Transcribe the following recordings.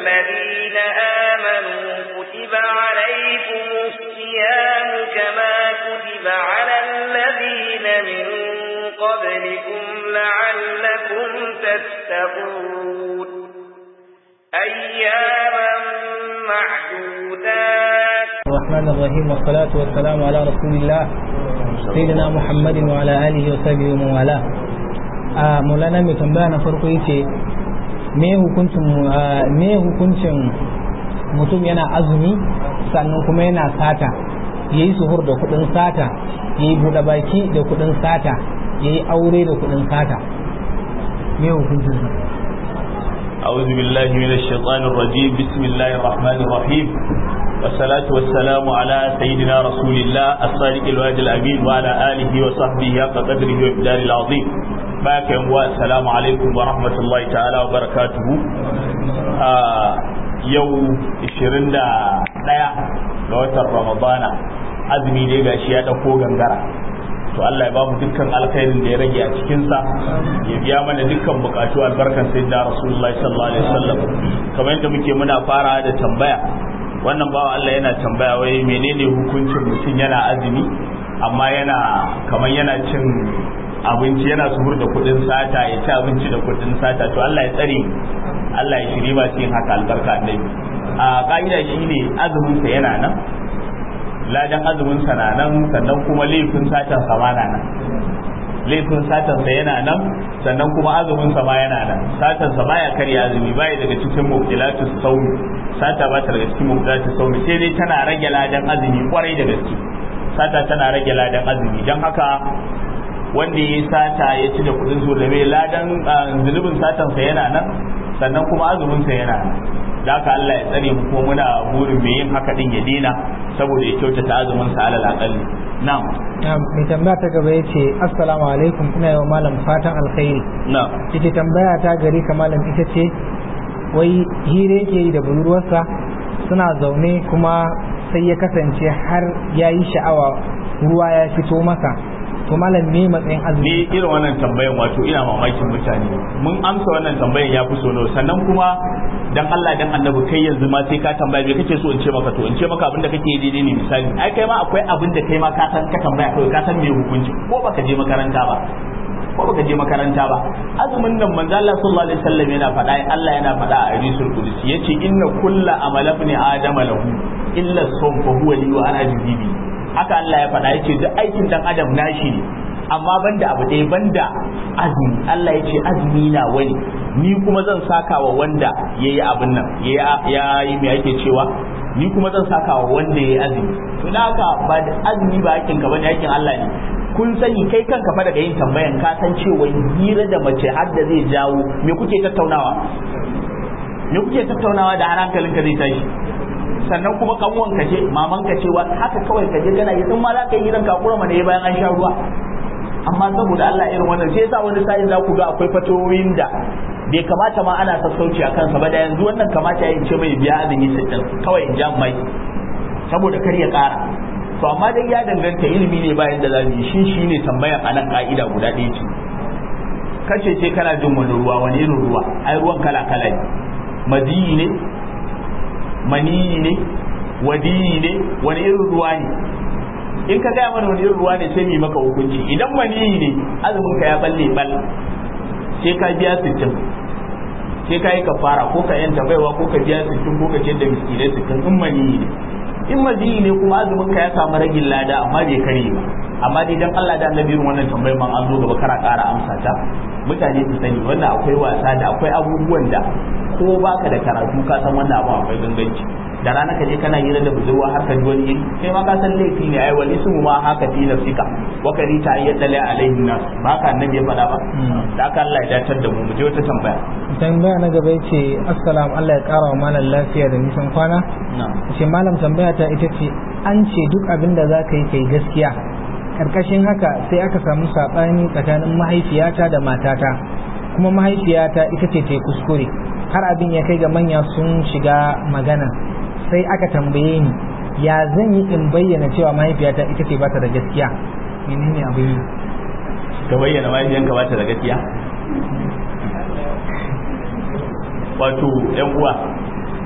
الذين آمنوا كتب عليكم الصيام كما كتب على الذين من قبلكم لعلكم تتقون أياما معدودات الرحمن الرحيم والصلاة والسلام على رسول الله سيدنا محمد وعلى آله وصحبه ومن والاه a mulana mai tambaya na farko yace me hukuncin me hukuncin mutum yana azumi sannan kuma yana sata yayi suhur da kudin sata yayi buɗe baki da kudin sata yayi aure da kudin sata me hukuncin sa أعوذ بالله من الشيطان الرجيم بسم الله الرحمن الرحيم والصلاة والسلام على سيدنا رسول الله الصادق الوعد الأمين وعلى آله وصحبه حق قدره وإبدال العظيم باك السلام عليكم ورحمة الله تعالى وبركاته آه يوم 21 ga watan Ramadana azumi ne gashi ya dauko gangara to Allah ya ba mu dukkan alkhairin da ya rage a cikin sa ya biya mana dukkan bukatu albarkan sayyidina Rasulullahi sallallahu alaihi wasallam kamar yadda muke muna fara da tambaya wannan bawa Allah yana tambaya wai menene hukuncin mutum yana azumi amma yana kamar yana cin abinci yana suhur da kudin sata ya ci abinci da kudin sata to Allah ya tsare Allah ya shiri masu yin haka albarka annabi a ka'ida shine azumin sa yana nan ladan azumin sa na nan sannan kuma laifin satan sa ma na nan laifin satan sa yana nan sannan kuma azumin sa ma yana nan satan sa baya karya azumi baya daga cikin mubtilatus sawmi sata ba ta daga cikin mubtilatus sawmi sai dai tana rage ladan azumi kwarai da gaske sata tana rage ladan azumi dan haka wanda ya sata ya ci da kudin su da mai ladan zunubin satan sa yana nan sannan kuma azumin sa yana nan da haka Allah ya tsare mu ko muna burin mai yin haka din ya dina saboda ya kyautata azumin sa alal aqalli na'am mai tambaya ta gaba yace assalamu alaikum ina yi wa malam fatan alkhairi na'am ita tambaya ta gari ka malam ita ce wai hire yake yi da budurwarsa suna zaune kuma sai ya kasance har ya yi sha'awa ruwa ya fito masa to malam me matsayin azumi ni irin wannan tambayan wato ina mamakin mutane mun amsa wannan tambayan ya fi sono sannan kuma dan Allah dan annabi kai yanzu ma sai ka tambaya me kake so in ce maka to in ce maka abin da kake daidai ne misali ai kai ma akwai abin da kai ma ka san ka tambaya kai ka san me hukunci ko baka je makaranta ba ko baka je makaranta ba azumin nan manzo Allah sallallahu alaihi wasallam yana faɗa Allah yana faɗa a hadisul qudsi yace inna kulla amala ibn adama lahu illa sawm fa huwa li wa ana jibibi haka Allah ya faɗa yace duk aikin dan adam nashi ne amma banda abu ɗaya banda azumi Allah ya ce azumi na wani ni kuma zan saka wa wanda ya yi abin nan ya yi mai ake cewa ni kuma zan saka wa wanda ya yi azumi to da haka ba da azumi ba hakin ka bane hakin Allah ne kun sani kai kanka fa daga yin tambayan ka san cewa hira da mace har da zai jawo me kuke tattaunawa me kuke tattaunawa da har hankalinka zai tashi sannan kuma kanwan ka ce maman ka ce haka kawai ka je kana yi in ma za ka yi hiran kakura mana bayan an sha ruwa amma saboda Allah irin wannan sai yasa wani sa'in za ku ga akwai fatoyin da bai kamata ma ana sassauci a kansa ba da yanzu wannan kamata ya ce mai biya azumi sittin kawai in ja mai saboda kar ya ƙara to amma dai ya danganta ilimi ne bayan da zamu yi shi shine tambayar a nan ka'ida guda ɗaya ce kace ce kana jin wani ruwa wani irin ruwa ai ruwan kala kala ne madiyi ne maniyi ne wadiyi ne wani irin ruwa ne in ka gaya mana wani irin ruwa ne sai mu maka hukunci idan maniyi ne azumin ka ya balle bal sai ka biya sittin sai ka yi kafara ko ka yanta baiwa ko ka biya sittin ko ka ce da miskinai sittin in maniyi ne in maziyi ne kuma azumin ka ya samu ragin lada amma bai kare ba amma dai dan Allah da annabi wannan tambayar man an zo gaba kara kara amsa ta mutane su sani wannan akwai wasa da akwai abubuwan da ko baka da karatu ka san wannan abu akwai ganganci da rana ka je kana hira da budurwa har ka ji wani iri kai ma ka san laifi ne ai wal ismu ma haka fi nafsika wa kari ta ayyata la alaihi nas ba ka annabi ya faɗa ba da haka Allah ya datar da mu mu je wata tambaya tambaya na gaba yace assalamu Allah ya kara wa malam lafiya da nisan kwana ce malam tambaya ta ita ce an ce duk abin da za ka yi kai gaskiya karkashin haka sai aka samu saɓani tsakanin mahaifiyata da matata kuma mahaifiyata ita ce ta yi kuskure har abin ya kai ga manya sun shiga magana sai aka tambaye ni ya zan yi in bayyana cewa mahaifiyata ita ce ba ta da gaskiya menene abin yi ka bayyana mahaifiyanka ba ta da gaskiya wato yan uwa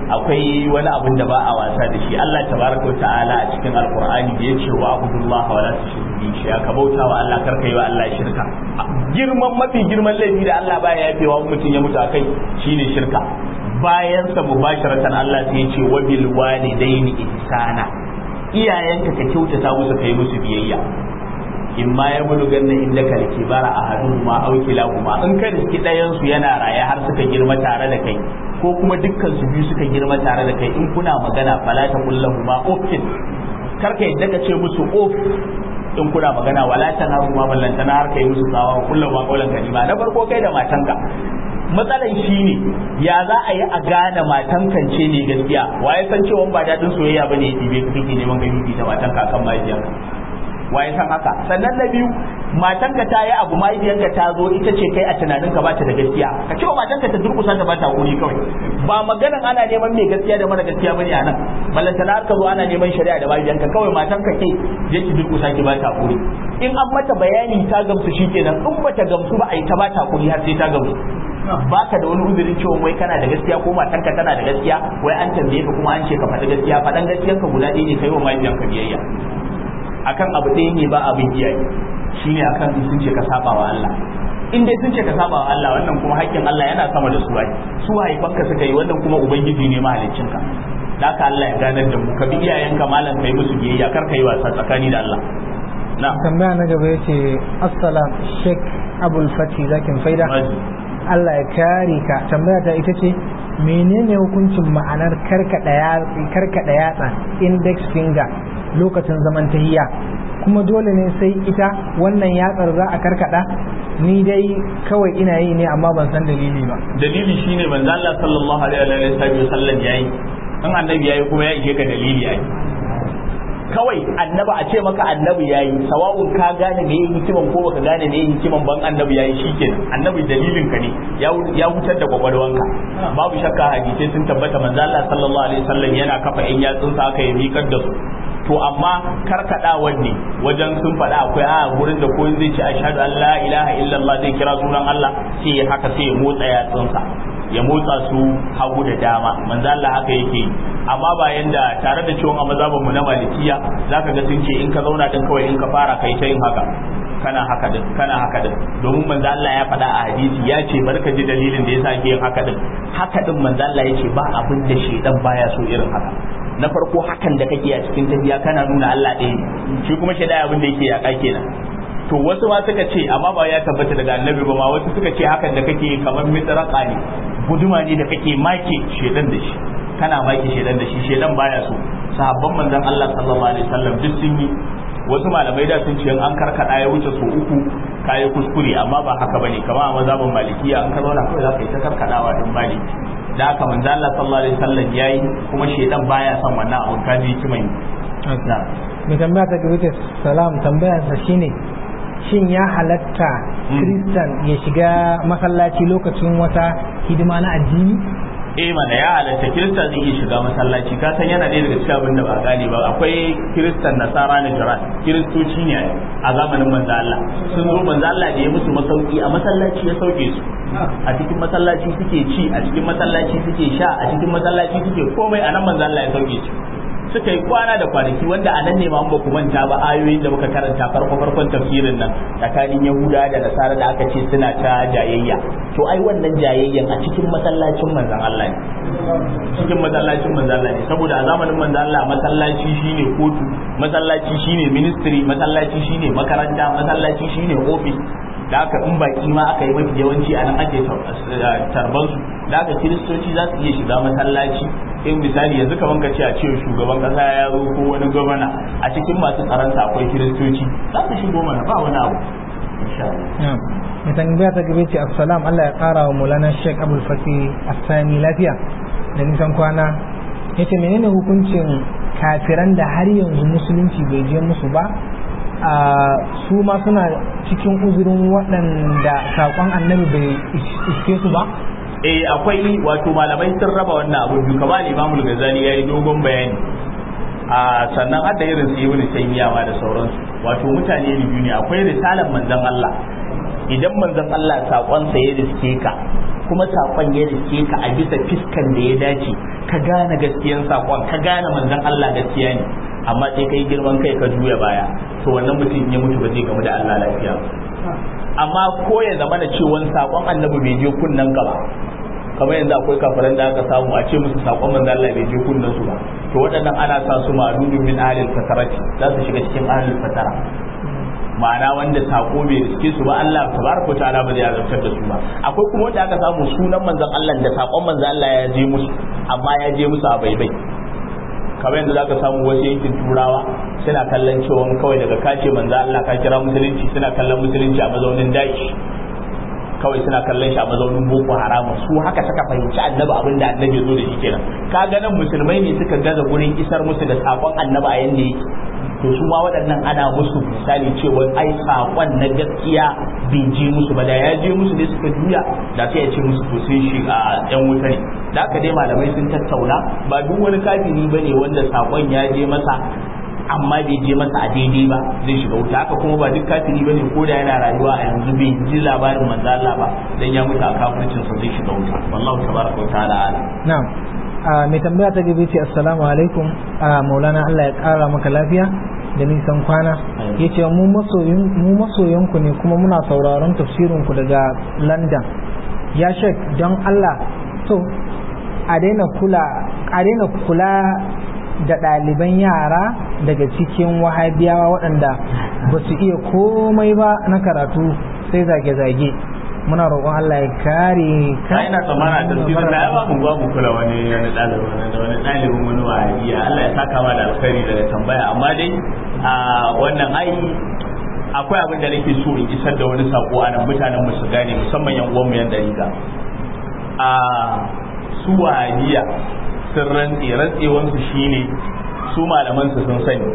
akwai wani abin da ba a wasa da shi Allah tabaraka ta'ala a cikin alqur'ani da yace wa abudullahi wa la tushriku bihi shay'a ka bauta wa Allah kar kai wa Allah shirka girman mafi girman laifi da Allah baya yafewa mutum ya mutu akai shine shirka bayan sa mubasharatan Allah sai ya ce wa bil walidaini ihsana iyayenka ka kyautata musu kai musu biyayya in ma ya bulugan na inda ka kibara a hadu ma aukila kuma in ka riski ɗayan su yana raye har suka girma tare da kai ko kuma dukkan su biyu suka girma tare da kai in kuna magana fala ta kullahu ma ofin kar ka yadda ka ce musu of in kuna magana wala ta naru ma ballantana har kai musu tsawa kullum ma kaulan kalima na farko kai da matanka matsalan shi ne ya za a yi a gane matan kance ne gaskiya waye san cewa ba daɗin soyayya bane ya ɗibe ka kake neman gani da matanka akan mahaifiyarka waye san haka sannan na biyu matanka ta yi abu mahaifiyarka ta zo ita ce kai a tunanin ka bata da gaskiya ka ce wa matanka ta durkusa ta bata hakuri kawai ba maganan ana neman mai gaskiya da mara gaskiya bane a nan ballantana har ka zo ana neman shari'a da mahaifiyarka kawai matanka ke je ki durkusa ki bata hakuri in an mata bayani ta gamsu shikenan in bata gamsu ba a yi ta bata hakuri har sai ta gamsu baka da wani uzurin cewa wai kana da gaskiya ko matanka tana da gaskiya wai an tambaye ka kuma an ce ka faɗi gaskiya faɗan gaskiyarka guda ɗaya ne kai wa mahaifiyarka biyayya akan abu ɗaya ne ba abin iyaye shine akan in sun ce ka saba wa Allah in dai sun ce ka saba wa Allah wannan kuma haƙƙin Allah yana sama da su ai su haifanka suka yi wannan kuma ubangiji ne mahaliccinka da haka Allah ya ganar da mu ka bi iyayenka malam kai musu biyayya kar ka yi wasa tsakani da Allah na tambaya na gaba yace assalam sheikh abul fati zakin faida Allah ya kare ka tambaya ta ita ce menene hukuncin ma'anar karkada yatsa index finger lokacin zaman tahiya kuma dole ne sai ita wannan yatsar za a karkada ni dai kawai ina yi ne amma ban san dalili ba dalili shine manzo Allah sallallahu alaihi wa sallam yayi an annabi yayi kuma ya ishe ka dalili ai kawai annaba a ce maka annabi yayi sawa'un ka gane me yin hikiman ko baka gane me yin hikiman ban annabi yayi shikenan annabi dalilin ka ne ya hutar da kwakwalwanka babu shakka hadisai sun tabbata manzo Allah sallallahu alaihi wasallam yana kafa in yatsun sa aka yi mikar da su to amma karkadawan ne wajen sun faɗa akwai a gurin da koyin zai ce ashhadu an la ilaha illallah zai kira sunan Allah sai ya haka sai ya motsa yatsunsa ya motsa su hagu da dama manzo Allah haka yake yi amma ba yanda tare da cewa a mazhabin mu na malikiya zaka ga sun ce in ka zauna din kawai in ka fara kai ta yin haka kana haka din kana haka din domin manzo Allah ya faɗa a hadisi ya ce barka ji dalilin da yasa ake yin haka din haka din manzo Allah ya ce ba abin da shedan baya so irin haka na farko hakan da kake a cikin tafiya kana nuna Allah ɗaya ne shi kuma shedan abin da yake yaka kenan to wasu ma suka ce amma ba ya tabbata daga annabi ba ma wasu suka ce hakan da kake kamar mitraka ne guduma ne da kake make shedan da shi kana maki shedan da shi shedan baya so sahabban manzon Allah sallallahu alaihi wasallam duk sun yi wasu malamai da sun ce an karkada ya wuce so uku kayi kuskure amma ba haka bane kamar a mazhabin malikiya an ka zauna kawai za ka yi ta karkadawa din bali da haka manzon Allah sallallahu alaihi wasallam yayi kuma shedan baya son wannan abun kaji kiman mai tambaya ta gaba ta salam tambayarsa shine shin ya halatta kristan ya shiga masallaci lokacin wata hidima na addini eh mana ya halatta kirista zai iya shiga masallaci ka san yana ɗaya daga cikin abin da ba gane ba akwai kiristan nasara na jiran kiristoci ne a zamanin manzo Allah sun zo manzo Allah da ya musu masauki a masallaci ya sauke su a cikin masallaci suke ci a cikin masallaci suke sha a cikin masallaci suke komai a nan manzo Allah ya sauke su suka yi kwana da kwanaki wanda a nan ne ma ba ku manta ba ayoyin da muka karanta farko farkon tafsirin nan tsakanin yahuda da nasara da aka ce suna ta jayayya to ai wannan jayayyan a cikin masallacin manzon Allah ne cikin masallacin manzon Allah ne saboda a zamanin manzon Allah masallaci shine kotu masallaci shine ministry masallaci shine makaranta masallaci shine office da aka in baki ma aka yi mafi yawanci a nan ake tarban su da aka kiristoci za su iya shiga masallaci in misali yanzu kaman ka ce a cewa shugaban kasa ya zo ko wani gwamna a cikin masu tsaronsa akwai kiristoci za su shigo mana ba wani abu mai tambaya ta gabe ce assalam Allah ya kara wa mulana Sheikh Abdul Fatih Asani lafiya da nisan kwana yace menene hukuncin kafiran da har yanzu musulunci bai je musu ba a su ma suna cikin uzurin waɗanda saƙon annabi bai iske su ba eh akwai wato malamai sun raba wannan abu biyu kamar Imam Ghazali yayi dogon bayani a sannan hadda irin su Ibn Taymiyyah ma da sauransu wato mutane biyu ne akwai risalar manzon Allah idan manzon Allah sakon sa ya riske ka kuma sakon ya rike ka a bisa fiskan da ya dace ka gane gaskiyan sakon ka gane manzon Allah gaskiya ne amma sai kai girman kai ka juya baya to wannan mutum ya mutu ba zai gamu da Allah lafiya amma ko ya zama da cewa sakon annabi bai je kunnan gaba kamar yanzu akwai kafaran da aka samu a ce musu sakon manzo Allah bai je kunnan su ba to waɗannan ana sa su ma'lulun min ahlil fatarati za su shiga cikin ahlil fatara ma'ana wanda sako bai riske su ba Allah tabaraka ta'ala ba zai azabtar da su ba akwai kuma wanda aka samu sunan manzon Allah da sakon manzon Allah ya je musu amma ya je musu a baibai kamar yanzu zaka samu wasu yankin turawa suna kallon cewa kawai daga kace manzo Allah ka kira musulunci suna kallon musulunci a mazaunin dashi kawai suna kallon shi a mazaunin boko haram su haka suka fahimci annabi abin da annabi zo da shi kenan ka ga nan musulmai ne suka gaza gurin isar musu da sakon annabi a yanda yake to su ma waɗannan ana musu misali cewa ai sakon na gaskiya bai je musu ba da ya je musu ne suka juya da sai ya ce musu to sun shiga yan wuta ne da haka dai malamai sun tattauna ba duk wani kafiri bane wanda sakon ya je masa amma bai je masa a daidai ba zai shiga wuta haka kuma ba duk kafiri bane ko da yana rayuwa a yanzu bai ji labarin manzo Allah ba dan ya mutu a kafircin sa zai shiga wuta wallahu tabaraka wa ta'ala ala na'am mai tambaya ta gabe ce assalamu alaikum maulana Allah ya kara maka lafiya da nisan kwana ya ce mu masoyanku ne kuma muna sauraron tafsirinku daga london ya shek don Allah to a daina kula da ɗaliban yara daga cikin wahabiyawa waɗanda ba su iya komai ba na karatu sai zage-zage muna roƙon Allah ya kare ka ina tsammana da tafsir na ya ba mu ba mu kula wani wani ɗalibin da wani ɗalibin wani wahabiya Allah ya saka ma da alkhairi daga tambaya amma dai a wannan ai akwai abin da nake so in isar da wani sako a nan mutanen mu su gane musamman yan uwan mu yan dariga a su wahabiya sun rantse rantsewansu shine su malaman su sun sani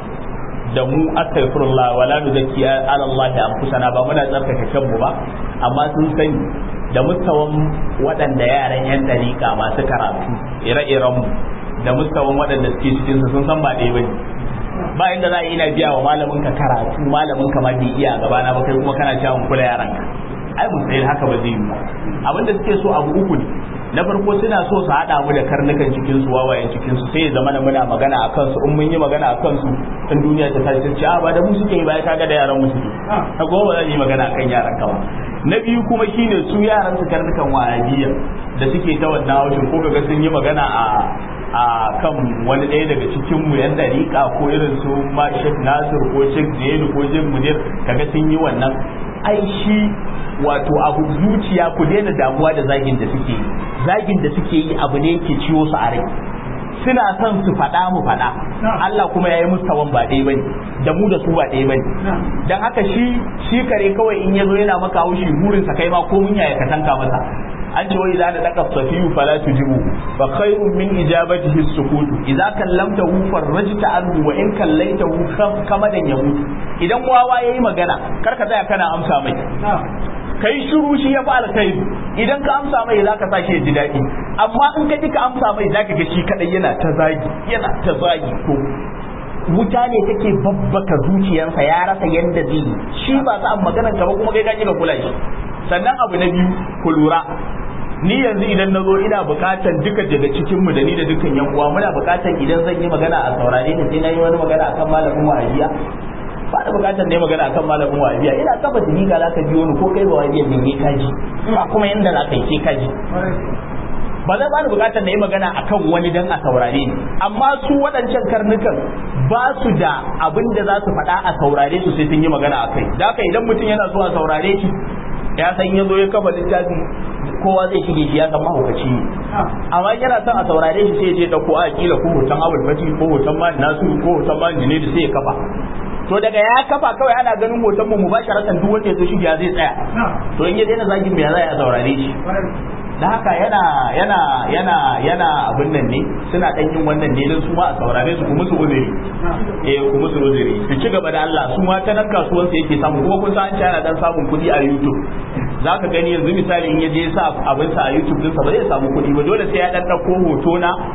da mu astaghfirullah wala nuzakki ala Allah da anfusana ba muna tsarkake kanmu ba amma sun sani da mustawan waɗanda yaran yan dariƙa masu karatu ire-iren mu da mustawan waɗanda suke cikin su sun san ba ɗaya bane ba inda za a yi na biya wa malamin ka karatu malamin ka ma bai iya gaba na ba kai kuma kana cewa kula yaran ka ai mustahil haka ba zai yi ba abinda suke so abu uku ne na farko suna so su haɗa mu da karnukan cikin su wawayen cikin su sai ya zama muna magana a kansu in mun yi magana a kansu in duniya ta tashi ce a ba da mu suke yi ba ya kaga da yaran mu suke ta goma zan yi magana akan yaran ka ba na biyu kuma shine su yaran su karnukan wahabiyya da suke ta wannan haushin ko kaga sun yi magana a a kan wani ɗaya daga cikin mu yan dariƙa ko irin su ma Sheikh Nasir ko Sheikh Jailu ko Sheikh Munir kaga sun yi wannan ai shi wato abu zuciya ku daina damuwa da zagin da suke yi zagin da suke yi abu ne yake ciwo su a rai suna son su faɗa mu faɗa Allah kuma ya yi musu tawan ba ɗaya bane da mu da su ba ɗaya bane dan haka shi shi kare kawai in yazo yana maka haushi burinsa kai ma ko mun yaya ka tanka masa an ce wa idza da daka safiyu fala tujibu fa khairun min ijabatihi as-sukut idza kallamtahu farajta anhu wa in kallaitahu kamadan yamut idan wawa yayi magana kar ka tsaya kana amsa mai kai shiru shi ya fi alkhairi idan ka amsa mai zaka sa shi ya ji daɗi amma in ka ji ka amsa mai zaka ga shi kadai yana ta zagi yana ta zagi ko wuta ne take babbaka zuciyarsa ya rasa yanda zai yi shi ba sa maganar ka ba kuma kai ka ka kula shi sannan abu na biyu ku lura ni yanzu idan na zo ina bukatan duka daga cikin mu da ni da dukkan yan uwa muna bukatan idan zan yi magana a saurare ni sai na yi wani magana akan malamin wahabiya ba da bukatan ne magana akan malamin wahabiya ina kafa jini ga zaka biyo ni ko kai ba wahabiya ne ka ji ba kuma yanda za ka yi sai ka ji ba zai bani bukatar na yi magana akan wani dan a saurare ni amma su waɗancan karnukan ba su da abin da za su faɗa a saurare su sai sun yi magana a kai da haka idan mutum yana so a saurare shi ya san ya zo ya kafa littafi kowa zai shige shi ya san mahaukaci ne amma yana son a saurare shi sai ya je dauko a kila ko hoton abul fati ko hoton man nasu ko hoton man jine da sai ya kafa to daga ya kafa kawai ana ganin hoton mu mubasharatan duk wanda ya zo shige zai tsaya to in ya daina zagin me ya za a saurare shi da haka yana yana yana yana abin nan ne suna dan yin wannan ne don su ma a saurare su kuma su uzuri eh kuma su uzuri su ci gaba da Allah su ma ta nan kasuwan sa yake samu kuma kun san an yana dan samun kuɗi a YouTube zaka gani yanzu misali in yaje sa abin sa a YouTube din sa ba zai samu kuɗi ba dole sai ya dan dauko hoto na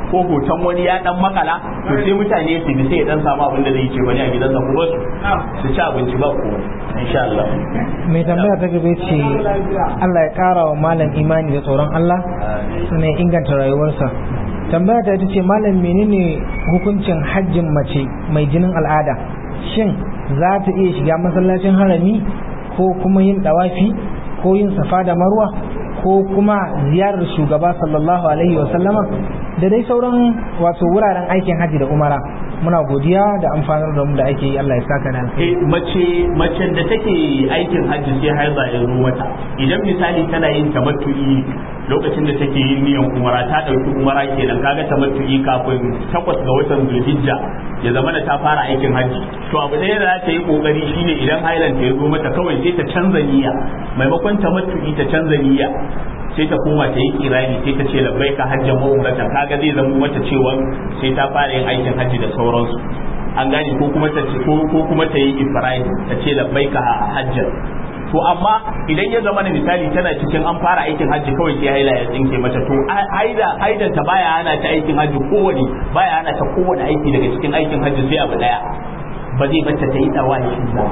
ko hoton wani ya dan makala to sai mutane su bi sai ya dan samu abin da zai ce bane a gidansa kuma su su ci abinci ba ko insha Allah mai tambaya ta gaba ce Allah ya kara wa malam imani da tsoron Allah sannan inganta rayuwarsa tambaya ta ita ce malam menene hukuncin hajjin mace mai jinin al'ada shin za ta iya shiga masallacin harami ko kuma yin dawafi ko yin safa da marwa ko kuma ziyarar shugaba sallallahu alaihi wa sallama da dai sauran wato wuraren aikin hajji da umara muna godiya da amfanar da mu da ake yi Allah ya saka da eh mace mace da take aikin hajji sai haiza ya zo mata idan misali tana yin tamattu'i lokacin da take yin niyan umara ta dauki umara kenan kaga tamattu'i kafin takwas ga watan zulhijja ya zama da ta fara aikin hajji to abu ɗaya da za ta yi kokari shine idan hailan ta ya zo mata kawai sai ta canza niyya maimakon tamattu'i ta canza niyya sai ta koma ta yi kirani sai ta ce labbai ka hajjan ma'umratan kaga zai zama mata cewa sai ta fara yin aikin hajji da sauransu an gane ko kuma ta ko kuma ta yi ifradi ta ce labbai ka hajjan to amma idan ya zama na misali tana cikin an fara aikin hajji kawai sai haila ya tsinke mata to haida haidan ta baya ana ta aikin hajji kowane baya ana ta kowane aiki daga cikin aikin hajji sai abu daya ba zai bata ta yi dawashi ba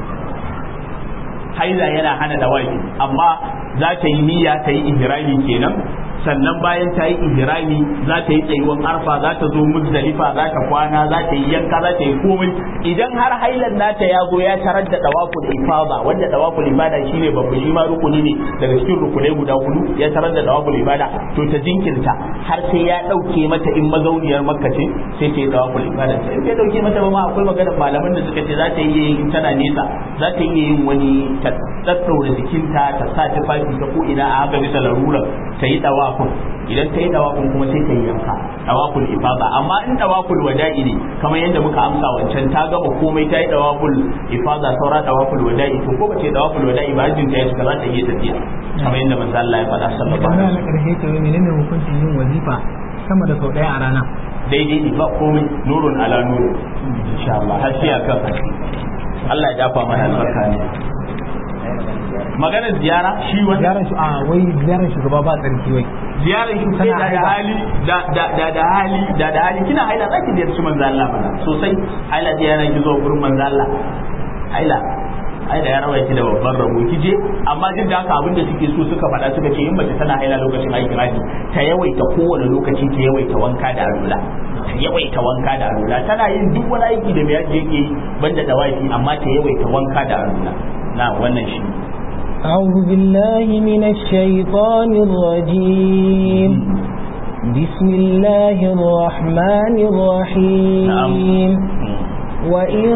haila yana hana dawashi amma za ta yi niyya ta yi ihrami kenan sannan bayan ta yi ihrami za ta yi tsayuwan arfa za ta zo muzdalifa za ta kwana za ta yi yanka za ta yi komai idan har hailan nata ya zo ya tarar da dawakul ifada wanda dawakul ibada shine babba shi ma rukuni ne daga cikin rukunai guda hudu ya tarar da dawakul ibada to ta jinkirta har sai ya dauke mata in mazauniyar makka ce sai ta yi dawakul ibada in bai dauke mata ba ma akwai maganar malaman da suka ce za ta yi in tana nesa za ta iya yin wani ta daddaura jikinta ta sa tufafi ta ko ina a haka bisa larura ta yi dawakul idan ta yi dawakul kuma sai ta yi yanka dawakul ifada amma in dawakul wada'i ne kamar yadda muka amsa wancan ta gama komai ta yi dawakul ifada saura dawakul wada'i to ko ba ce dawakul wada'i ba hajjin ta ya shiga za ta iya tafiya kamar yadda manzo Allah ya faɗa sallallahu alaihi wasallam karshe to menene hukuncin yin wazifa sama da sau daya a rana daidai ne ba komai nurun ala nuru insha Allah har sai akan Allah ya dafa mana albarka ne maganar ziyara shi wani ziyarar shi a wai ziyarar shugaba ba tsarki wai ziyarar shi sai da hali da da da da hali da da hali kina haila zaki ziyarci manzo Allah bana sosai haila ziyarar ki zo gurin manzo Allah haila ai da ya rawa ki da babban rabo ki je amma duk da haka abinda suke so suka faɗa suka ce in mace tana haila lokacin aikin haji ta yawaita kowane lokaci ta yawaita wanka da alula ta yawaita wanka da alula tana yin duk wani aiki da mai yaji yake banda da wafi amma ta yawaita wanka da alula na wannan shi أعوذ بالله من الشيطان الرجيم بسم الله الرحمن الرحيم نعم. وإن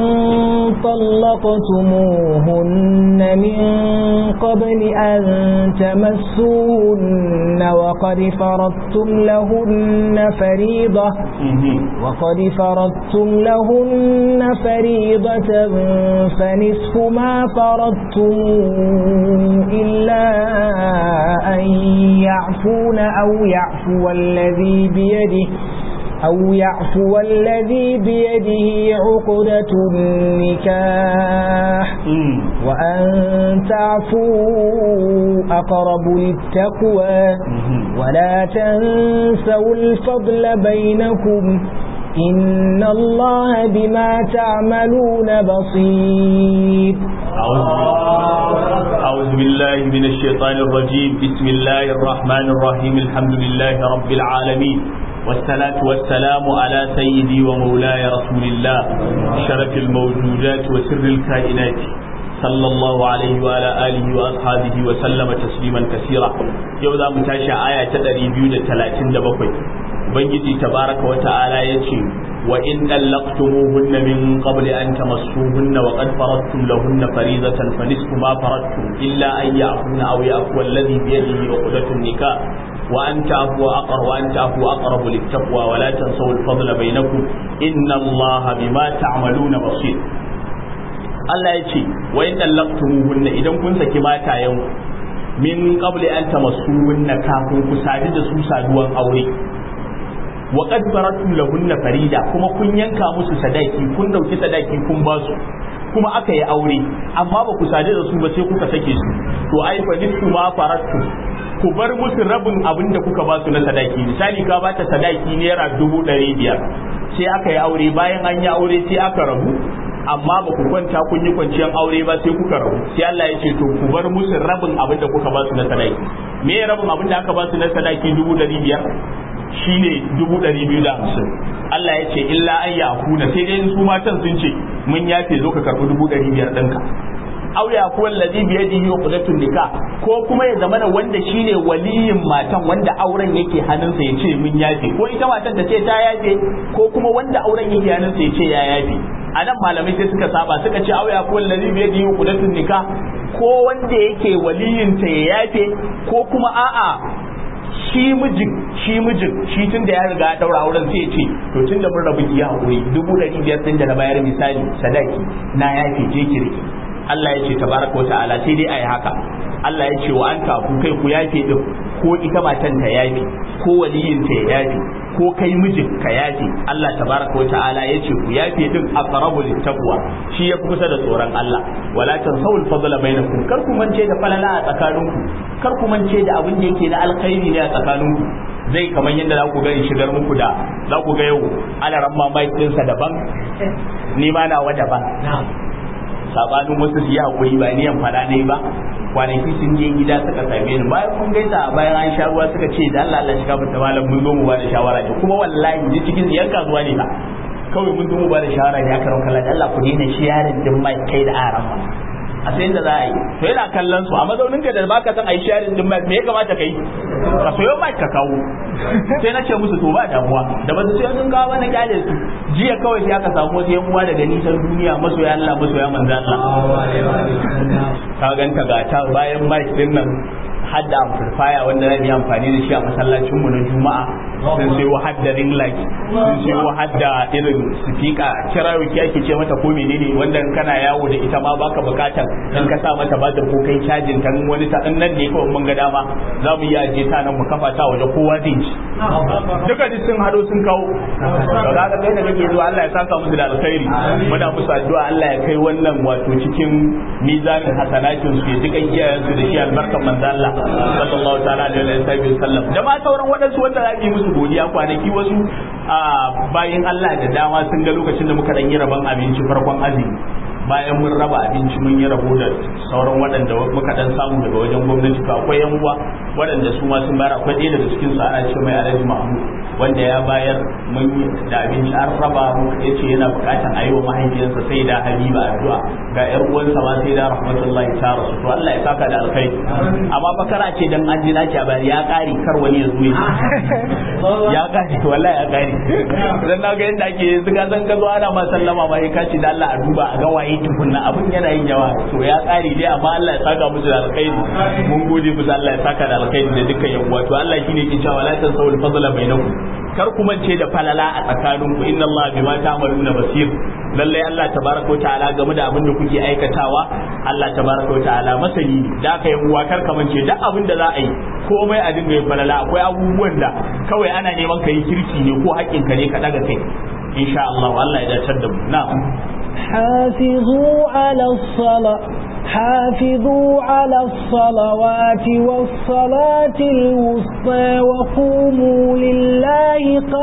طلقتموهن من قبل أن تمسوهن وقد فرضتم لهن فريضة وقد فرضتم لهن فريضة فنصف ما فرضتم إلا أن يعفون أو يعفو الذي بيده أو يعفو الذي بيده عقدة النكاح وأن تعفوا أقرب للتقوى ولا تنسوا الفضل بينكم إن الله بما تعملون بصير أعوذ بالله من الشيطان الرجيم بسم الله الرحمن الرحيم الحمد لله رب العالمين والصلاة والسلام على سيدي ومولاي رسول الله شرف الموجودات وسر الكائنات صلى الله عليه وعلى آله وأصحابه وسلم تسليما كثيرا يوضا متاشا آية تدري بيودة ثلاثين دبقوي ubangiji tabaraka wa ta'ala yace wa in dallaqtumuhunna min qabli an tamassuhunna wa qad faradtum lahunna faridatan fa nisfu ma faradtum illa an ya'funa aw ya'fu alladhi bi yadihi 'uqdatun nikah wa an ta'fu aqrab wa an ta'fu aqrab littaqwa wa la tansaw al-fadla bainakum inna allaha bima ta'maluna basir Allah ya ce wa in dallaqtumuhunna idan kun saki matayen min qabli an tamassuhunna kafin ku sadu da su saduwan aure wa qad faratum lahunna farida kuma kun yanka musu sadaki kun dauki sadaki kun ba su kuma aka yi aure amma ba ku sadu da su ba sai kuka sake su to ai fa nisfu ma faratum ku bar musu rabin abin da kuka ba su na sadaki misali ka bata sadaki naira dubu ɗari biyar sai aka yi aure bayan an yi aure sai aka rabu amma ba ku kwanta kun yi kwanciyar aure ba sai kuka rabu sai Allah ya ce to ku bar musu rabin abin da kuka ba su na sadaki me rabin abin da aka ba su na sadaki dubu ɗari biyar shine dubu ɗari biyu da hamsin Allah ya ce illa an ya kuna sai dai su matan sun ce mun yafe zo ka karɓi dubu ɗari biyar ɗinka aw ya kuwa allazi bi yadihi uqdatun nikah ko kuma ya zamana wanda shine waliyin matan wanda auren yake hannunsa ya ce mun yafe ko ita matan ta ce ta yafe ko kuma wanda auren yake hannunsa ya ce ya yafe a nan malamai sai suka saba suka ce aw ya kuwa allazi bi yadihi uqdatun nikah ko wanda yake waliyin ta ya yafe ko kuma a'a shi mijin shi mijin shi tun da ya riga ya daura auren sai ya ce to tun da mun rabu ki hakuri dubu ɗari biyar ɗin da na bayar misali sadaki na yafe je ki rike Allah ya ce tabaraka wa ta'ala sai dai ayi haka Allah ya ce wa an ku kai ku yafe din ko ita matan ta yafe ko waliyin ta ya yafe ko kai mijin ka yafe Allah tabaraka wa ta'ala ya ce ku yafe din aqrabu littaqwa shi ya kusa da tsoron Allah wala tansawul fadla bainakum kar ku mance da falala a tsakaninku kar ku mance da abin da yake na alkhairi ne a tsakaninku zai kamar yadda za ku ga in shigar muku da za ku ga yau alaran mamaki ɗinsa daban ni ma nawa daban sabanin wasu su yi hakuri ba niyan fada ne ba kwanaki sun je gida suka same ni bayan mun gaisa bayan an sha ruwa suka ce da Allah Allah shiga fita malam mun zo mu ba da shawara ne kuma wallahi ni cikin yan kasuwa ne ba kawai mun zo mu ba da shawara ne aka ranka da Allah ku daina sharing din mai kai da aran ba a sayin da za a yi to yana kallon su a mazaunin ka da baka san ai sharing din mai me ya kamata kai ka sayo mai ka kawo sai na ce musu to ba damuwa da ba su sai sun kawo na kyale su jiya kawai sai aka samu wasu yan uwa daga nisan duniya masoya Allah masoya manzo Allah ka ganta ga ta bayan mai din nan hadda amplifier wanda zan yi amfani da shi a masallacin mu na juma'a sun sai hadda ring light sun sai hadda irin speaker kirayo ki ake ce mata ko menene wanda kana yawo da ita ma baka bukatar in ka sa mata batir ko kai cajin ta wani ta nan ne kawai mun ga dama za mu iya je ta nan mu kafa ta waje kowa zai ji duka duk sun hado sun kawo to ga kai da kake zuwa Allah ya saka musu da alkhairi muna musu addu'a Allah ya kai wannan wato cikin mizanin hasanatin su ya dukan iyayensu da shi albarkan manzo Allah sallallahu ta'ala alaihi wa sallam da ma sauran waɗansu wanda za yi musu godiya kwanaki wasu bayan Allah da dama sun ga lokacin da muka dan yi rabon abinci farkon azumi bayan mun raba abinci mun yi rabo da sauran waɗanda muka dan samu daga wajen gwamnati to akwai yan uwa waɗanda su ma sun bayar akwai ɗaya daga cikin su ana ce mai Alhaji Mahmud wanda ya bayar mun yi da abinci an raba ya ce yana buƙatar a yi wa mahaifiyarsa sai da Habiba addu'a ga ƴar uwansa ma sai da rahmatullahi ta rasu to Allah ya saka da alkhairi amma fa kara ce dan an ji na ce bari ya ƙari kar wani ya zo ya ƙari to wallahi ya ƙari dan na ga yadda ake yanzu ka san ka zo ana ma sallama ma ka ce da Allah a duba a ga waye tukunna abin yana yin yawa to ya ƙari dai amma Allah ya saka musu da alkhairi mun gode musu Allah ya saka da alkhairi da dukkan yan uwa to Allah shine yake cewa la tansawul fadla bainakum kar ku mance da falala a tsakaninku inna Allah bima ta'maluna basir lallai Allah tabaraka wa ta'ala game da abin da kuke aikatawa Allah tabaraka wa ta'ala masani ne da ka yi uwa kar ka mance duk abin da za a yi komai a dinga yin falala akwai abubuwan da kawai ana neman ka yi kirki ne ko haƙƙin ka ne ka daga kai insha Allah Allah ya dacar da mu na'am حافظوا على الصلاة حافظوا على الصلوات والصلاة الوسطى وقوموا لله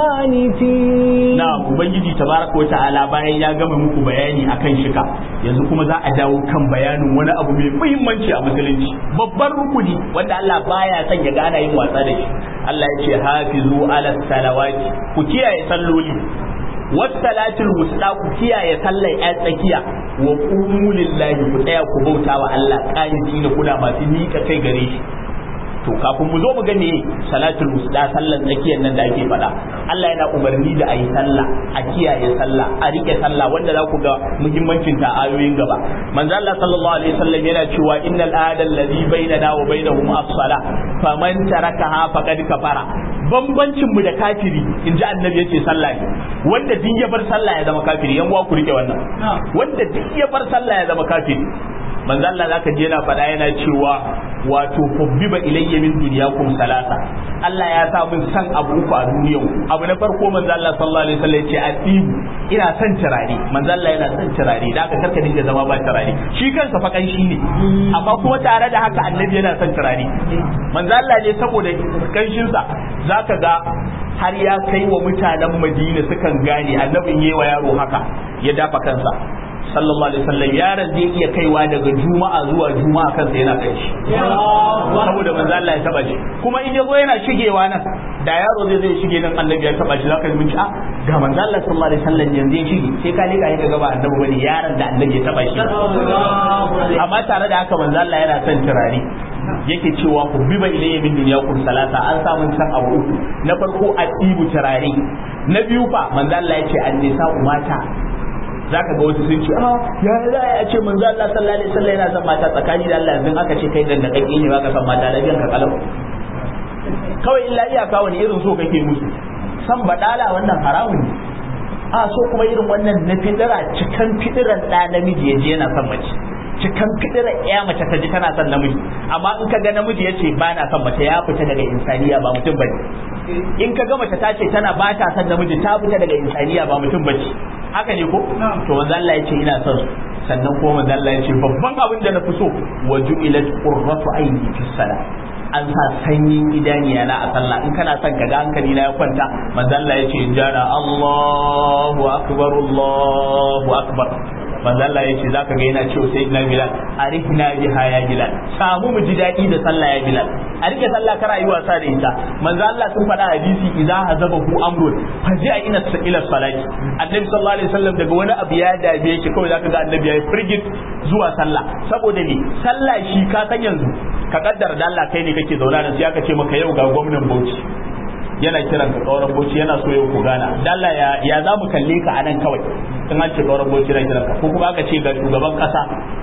قانتين na'am ubangiji tabaraka wa ta'ala bayan ya gama muku bayani akan shika yanzu kuma za a dawo kan bayanin wani abu mai muhimmanci a musulunci babban rukuni wanda Allah baya son ya gana yin wasa da shi Allah ya ce hafizu ala salawati ku kiyaye salloli wasalatul wusta ku kiyaye sallar yan tsakiya wa qumu lillahi ku tsaya ku bauta wa Allah qaniti ne kuna masu mika kai gare shi to kafin mu zo mu ga me salatul wusta sallar tsakiyar nan da ake faɗa Allah yana umarni da ayi sallah a kiyaye sallah a rike sallah wanda za ku ga muhimmancin ta ayoyin gaba manzo Allah sallallahu alaihi wasallam yana cewa innal ahada alladhi bainana wa bainahum as-salah faman tarakaha faqad kafara bambancin mu da kafiri in ji annabi yace sallah ne wanda duk ya bar sallah ya zama kafiri yan uwa ku rike wannan wanda duk ya bar sallah ya zama kafiri manzo Allah zaka je yana faɗa yana cewa wato hubbiba ilayya min dunyakum salasa Allah ya sa min san abu uku a duniyan abu na farko manzo Allah sallallahu alaihi wasallam ya ce adibu ina son turare manzo Allah yana son turare da aka karka dinga zama ba turare shi kansa fa kanshi ne amma kuma tare da haka annabi yana son turare manzo Allah ne saboda kanshin sa zaka ga har ya kai wa mutanen Madina sukan gane annabin yewa yaro haka ya dafa kansa sallallahu alaihi wasallam yaron zai iya kaiwa daga juma'a zuwa juma'a kansa yana kai shi saboda manzo Allah ya taba shi kuma in yazo yana shigewa nan da yaro zai zai shige nan annabi ya taba shi zaka ji a ga manzo Allah sallallahu alaihi wasallam yanzu ya shige sai ka leka ka gaba annabi bane yaron da annabi ya taba shi amma tare da haka manzo Allah yana son turare yake cewa ku biba ilayya min dunyakum salata an samu san abu uku na farko a tsibu turare na biyu fa manzo Allah ya ce an nisa mata zaka ga wasu sun ce ah ya za a ce manzo Allah sallallahu alaihi wasallam yana son mata tsakani da Allah yanzu aka ce kai dan da kake ne baka son mata da ka kalam kawai illa iyaka wani irin so kake musu san badala wannan haramun ne a so kuma irin wannan na fidira cikan fidiran da namiji yaje yana son mace cikan fidiran ya mace ta ji tana son namiji amma in ka ga namiji ya ce ba na son mace ya fita daga insaniya ba mutum bane in ka ga mace ta ce tana ba ta son namiji ta fita daga insaniya ba mutum bace haka ne ko to manzo Allah ya ce ina son su sannan kuma manzo Allah ya ce babban abin da na fi so wa ju'ilat qurratu aini fi salat an sa sanyin idaniya na a sallah in kana son ka ga hankali na ya kwanta manzo Allah ya ce in jara Allahu akbar Allahu akbar manzo Allah ya ce zaka ga yana cewa sai na Bilal arihna biha ya Bilal samu mu ji dadi da sallah ya Bilal a rike sallah kar ayi wasa da ita manzo Allah sun faɗa hadisi idza hazabahu amrun faji a ina ila salati annabi sallallahu alaihi wasallam daga wani abu ya dabe shi kawai zaka ga annabi yayi frigid zuwa sallah saboda ne sallah shi ka san yanzu ka kaddara da Allah kai ne kake zauna da sai aka ce maka yau ga gwamnan Bauchi yana kiran ka kauran boci yana so yau ku gana dalla ya ya za mu kalle ka anan kawai in an ce kauran boci yana kiran ka ko kuma aka ce ga shugaban kasa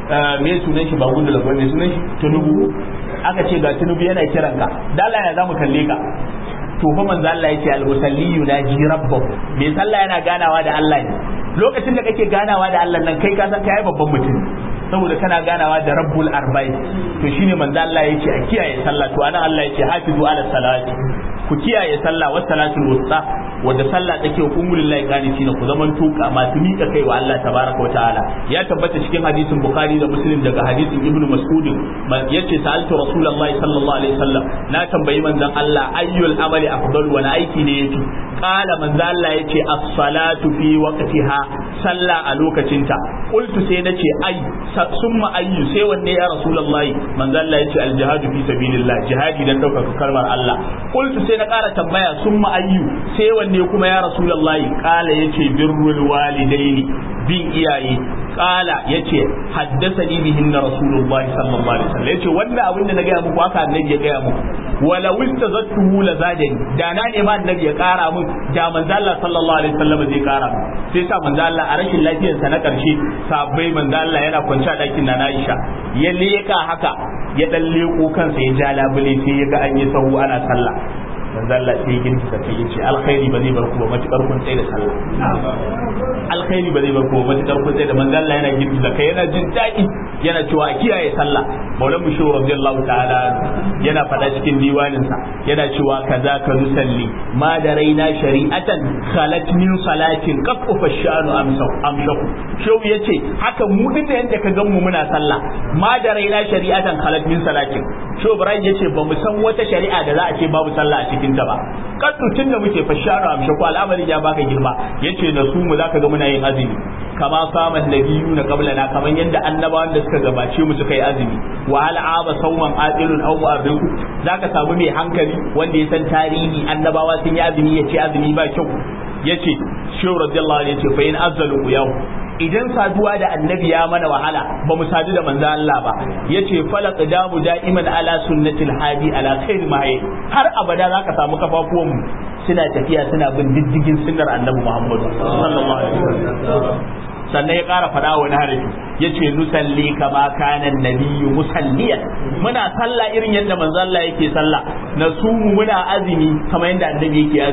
me sunan shi ba gudu da me sunan shi tunubu aka ce ga tunubu yana kiran ka dalla ya za mu kalle ka to fa manzo Allah yace al-musalli yunaji rabbahu me sallah yana ganawa da Allah ne lokacin da kake ganawa da Allah nan kai ka san kai babban mutum saboda kana ganawa da rabbul arba'in to shine manzo Allah yace a kiyaye sallah to anan Allah yace hafizu ala salati ku kiyaye sallah wa salatul wusta wanda sallah take hukumul lillahi qanitin ku zaman tuka masu mika kai wa Allah tabaraka wa ta'ala ya tabbata cikin hadisin bukhari da muslim daga hadisin ibnu mas'ud yace sa'altu rasulullahi sallallahu alaihi wasallam na tambayi manzon Allah ayyul amali afdal wani aiki ne yafi qala manzon Allah yace as-salatu fi waqtiha sallah a lokacinta qultu sai nace ai summa ayyu sai wanne ya rasulullahi manzon Allah yace al-jihadu fi sabilillah jihadi dan daukar kalmar Allah qultu sai na ƙara tambaya summa ayyu sai wanne kuma ya rasulullahi qala yace birrul walidaini bin iyaye qala yace haddathani bihinna rasulullahi sallallahu alaihi wasallam yace wannan abin da na gaya muku haka annabi ya gaya muku wala wistazattuhu la zadani da na ne ma annabi ya kara mun da manzo Allah sallallahu alaihi wasallam zai kara sai sa manzo Allah a rashin lafiyar sa na karshe sabbai manzo Allah yana kwance a dakin na Aisha ya leka haka ya dan leko kansa ya ja labule sai ya ga an yi sahu ana sallah manzo Allah sai girki ka kai yace alkhairi ba zai bar ku ba matukar kun tsaye da sallah alkhairi ba zai bar ku ba matukar kun tsaye da manzo Allah yana girki da kai yana jin daɗi yana cewa a kiyaye sallah maulan mushu radiyallahu ta'ala yana faɗa cikin diwanin sa yana cewa kaza ka nusalli ma da raina shari'atan khalat min salatin qafu fashanu amsau amshaku shau yace haka mu din da yanda ka gan mu muna sallah ma da raina shari'atan khalat min salatin shau ibrahim yace ba mu san wata shari'a da za a ce babu sallah a cikin ta ba kaddu tun da muke fashanu amshaku al'amarin ya baka girma yace na su mu zaka ga muna yin azumi kama saman nabiyu na qablana kaman yadda annabawan da suka gabace mu suka yi azumi wa hal aba sawman aqilun aw mu'arriku zaka samu mai hankali wanda ya san tarihi annabawa sun yi azumi yace azumi ba kyau yace shehu radiyallahu anhu yace fa in azzalu yau idan saduwa da annabi ya mana wahala ba mu sadu da manzo Allah ba yace falaq damu da'iman ala sunnatil hadi ala khair mahi har abada zaka samu kafafuwan mu suna tafiya suna bin diddigin sunnar annabi Muhammad sallallahu alaihi wasallam sannan ya ƙara faɗa wani harafi ya ce nusalli kama kana nabiyyu musalliyan muna sallah irin yadda manzo Allah yake sallah na sumu muna azumi kamar yadda annabi yake azumi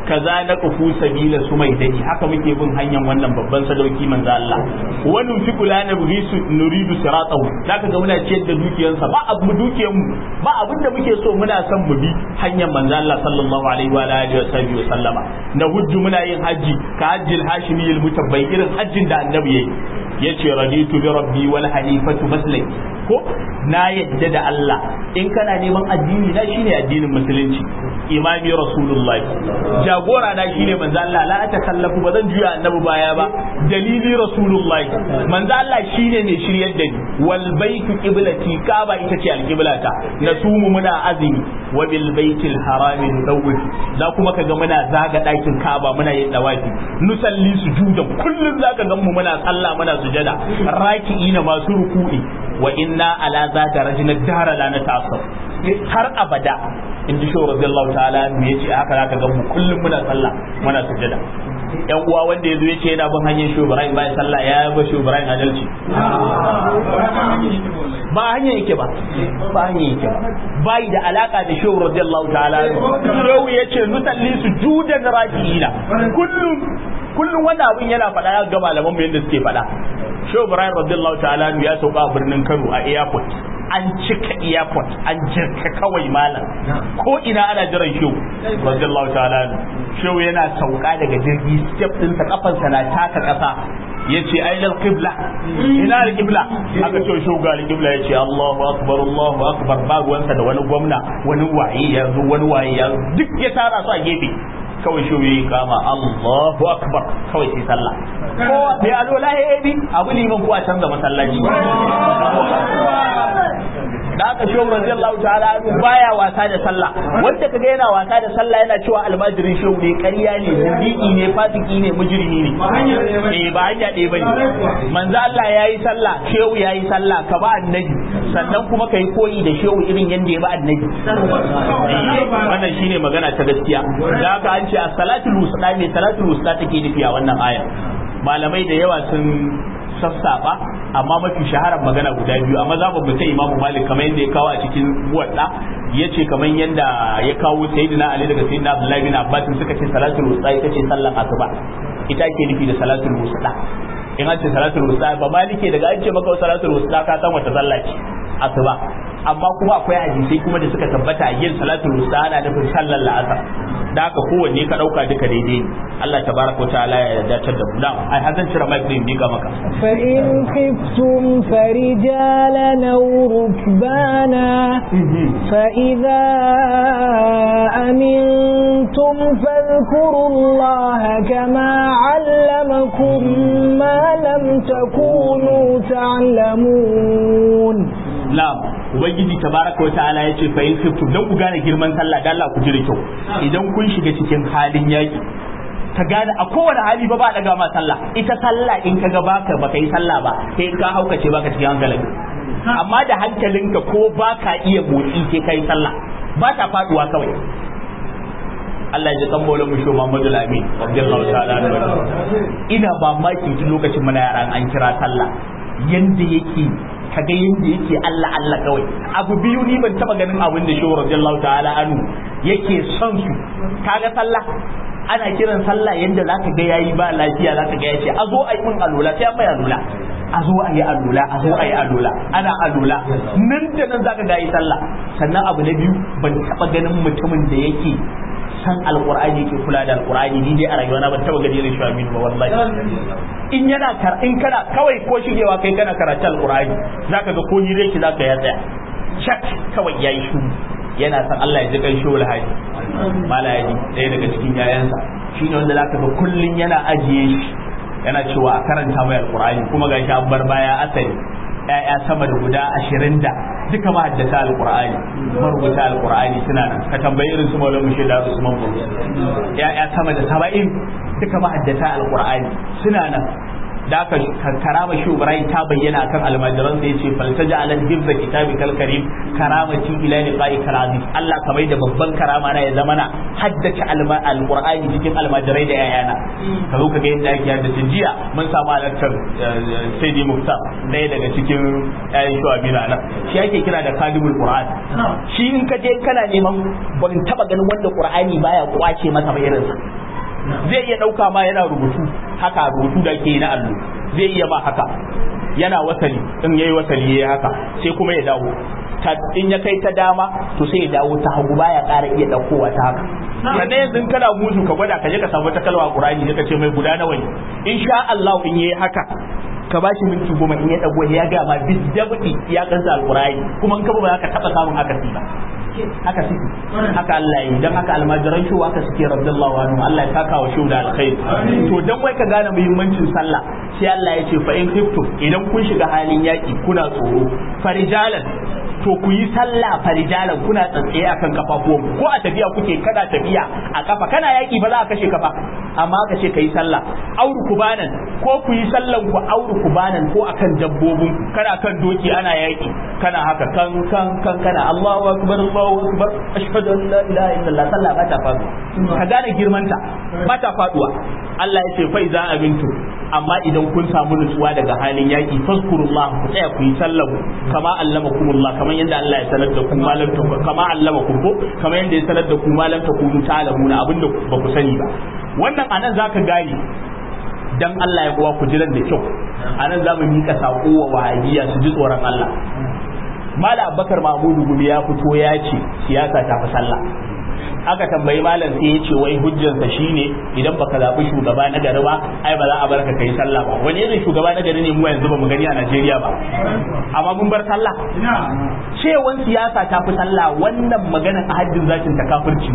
kaza na kufu sabila su mai dani haka muke bin hanyar wannan babban sadauki manzo Allah wannan fi kula na burisu nuridu siratahu zaka ga muna ciyar da dukiyansa ba abu dukiyar mu ba abin da muke so muna son mu bi hanyar manzo Allah sallallahu alaihi wa alihi wa sahbihi wa sallama na hujju muna yin haji ka hajjil hashimiyil mutabbai irin hajjin da annabi yayi yace raditu bi rabbi wal hanifatu maslaki ko na yadda da Allah in kana neman addini na shine addinin musulunci imami rasulullahi jagora na shine manzo Allah la ta kallafu ba zan juya annabi baya ba dalili rasulullahi manzo Allah shine mai shiryar da ni wal baitu qiblati kaaba ita ce alqiblata nasumu muna azumi wa bil baitil harami nudawwi za kuma kaga muna zaga dakin kaaba muna yin dawafi nusalli sujudan kullun zaka ga mu muna sallah muna sujada raki'ina masu ruku'i wa inna ala zata rajina dahara la nata'assab har abada in ji shawar radiyallahu ta'ala me yace haka zaka ga mu kullum muna sallah muna sujada yan uwa wanda yazo yace yana bin hanyar Shehu Ibrahim bai sallah ya ba Shehu Ibrahim adalci ba hanya yake ba ba hanya yake ba bai da alaka da Shehu radiyallahu ta'ala Shehu yace nusalli sujudan raki'ina kullum kullum wanda abin yana faɗa ya ga malaman mu yadda suke faɗa Shehu Ibrahim radiyallahu ta'ala ya sauka a birnin Kano a airport an cika airport an jirka kawai malam ko ina ana jiran shehu radiyallahu ta'ala shehu yana sauka daga jirgi step ɗinsa kafansa na taka ƙasa yace aina alqibla ina alqibla aka ce shehu ga alqibla yace Allahu akbar Allahu akbar ba ruwansa da wani gwamna wani waye ya zo wani waye ya duk ya tara su a gefe kawai shi yi kama Allahu akbar kawai sai sallah ko bai alola ya bi abu liman ko a canza masallaci da aka shi radiyallahu ta'ala baya wasa da sallah wanda kaga yana wasa da sallah yana cewa almajirin shehu ne ƙarya ne mudiki ne fasiki ne mujrimi ne eh ba hanya ɗaya bane manzo Allah yayi sallah shehu yayi sallah ka ba annabi sannan kuma kai koyi da shehu irin yanda ya ba annabi wannan shine magana ta gaskiya da haka an ce as-salatul wusta me salatul wusta take nufi a wannan aya malamai da yawa sun sassaba amma mafi shaharar magana guda biyu amma za mu ta imamu malik kamar yadda ya kawo a cikin wadda ya ce kamar yadda ya kawo sayyidina ali daga sayyidina abdullahi bin abbas suka ce salatul wusta ita ce sallan asuba ita ke nufi da salatul wusta in an ce salatul wusta ba malike daga an ce maka salatul wusta ka san wata sallah ce asuba amma kuma akwai hadisai kuma da suka tabbata a yin salatul wusta ana nufin sallar la'asar da haka kowanne ka dauka duka daidai ne Allah tabaraka ta'ala ya dace da mu na ai hazan cire mai din bika maka fa in khiftum farijalan aw rukbana fa idza amintum fadhkuru Allah kama 'allamakum ma lam takunu ta'lamun na'am ubangiji tabaraka wata'ala yace fa in khiftum dan ku gane girman sallah dan Allah ku ji da kyau idan kun shiga cikin halin yaki ka gane a kowane hali ba ba daga ma sallah ita sallah in ka ga baka baka yi sallah ba sai ka haukace baka cikin hankalin amma da hankalinka ko baka iya motsi sai ka yi sallah ba ta faduwa kawai Allah ya san bolan mu shi Muhammadu Amin radiyallahu ta'ala ina ba maki tun lokacin muna yaran an kira sallah yanda yake kaga yanda yake Allah Allah kawai abu biyu ni ban taba ganin abin da shehu radiyallahu ta'ala anu yake son su kaga sallah ana kiran sallah yanda zaka ga yayi ba lafiya zaka ga yace a zo a yi mun alula sai mai alula a zo a yi alula a zo a yi alula ana alula nan da nan zaka ga yi sallah sannan abu na biyu ban taba ganin mutumin da yake san alqur'ani yake kula da alqur'ani ni dai a rayuwa na ban taba gani irin shi aminu ba wallahi in yana kar in kana kawai ko shigewa kai kana karatu alqur'ani zaka ga ko ni dai ki zaka ya tsaya shak kawai yayi shuru yana san Allah ya ji kai shawul haji malaji ɗaya daga cikin yayansa shine wanda zaka ga kullun yana ajiye shi yana cewa a karanta mai alqur'ani kuma gashi an bar baya asali ya'ya sama da guda ashirin da duka mahaddata alqur'ani marubuta alqur'ani suna nan ka tambayi irin su maulana shaida usman bulu ya'ya sama da saba'in duka mahaddata alqur'ani suna nan da aka karama shi Ibrahim ta bayyana akan almajiran sai yace faltaja ala hibza kitabi kal karim karamati ila liqa'i karazi Allah kamar da babban karama na ya zama na haddace alqur'ani cikin almajirai da yayana ka zo ka ga yadda ake haddace jiya mun samu halartar Sayyidi Muftar ɗaya daga cikin ƴaƴan shu'abi na nan shi ake kira da kadibul qur'an shi in ka je kana neman ban taba ganin wanda qur'ani baya kwace masa ba irinsa zai iya ɗauka ma yana rubutu haka rubutu da ke na allo zai iya ma haka yana wasali in yayi wasali yayi haka sai kuma ya dawo in ya kai ta dama to sai ya dawo ta hagu baya ƙara iya ɗaukowa ta haka sannan yanzu kana musu ka gwada ka je ka samu ta kalma qur'ani ka ce mai guda nawa ne insha Allah in yayi haka ka ba shi minti goma in ya dago ya ga ma bizdabdi ya kansa alqur'ani kuma in ka ba ka taba samun haka ba haka suke haka Allah yi dan haka almajiran shi haka suke radiyallahu anhu Allah ya saka wa shi da alkhair to dan wai ka gane muhimmancin sallah sai Allah ya ce fa in khiftum idan kun shiga halin yaki kuna tsoro farijalan to ku yi sallah farijalan kuna tsatsaye akan kafafuwan ko a tafiya kuke kada tafiya a kafa kana yaki ba za a kashe kafa amma ka ce kai sallah auru kubanan ko ku yi sallan ku auru kubanan ko akan dabbobin kana kan doki ana yaki kana haka kan kan kan kana Allahu akbar Allahu akbar ashhadu an la ilaha illallah sallah ba ta faduwa ka gane girmanta ba ta faduwa Allah ya ce fa iza amintu amma idan kun samu nutsuwa daga halin yaki fazkurullah ku tsaya ku yi sallah kama allamakumullah kamar yadda Allah ya sanar da ku malam ta kama allamakum ko kamar yadda ya sanar da ku malam ta kunu ta'lamuna abinda ba ku sani ba wannan anan zaka gane dan Allah ya kuwa ku jiran da kyau anan za mu mika sako wa wahabiya su ji tsoron Allah Mala Abubakar Mahmudu Gumi ya fito ya ce siyasa ta fi sallah aka tambayi malam sai ya ce wai hujjansa shine idan baka zaɓi shugaba na gari ba ai ba za a barka kai sallah ba wani irin shugaba na gari ne mu yanzu ba mu gani a Najeriya ba amma mun bar sallah cewan siyasa ta fi sallah wannan maganar a haddin zakin ta kafirci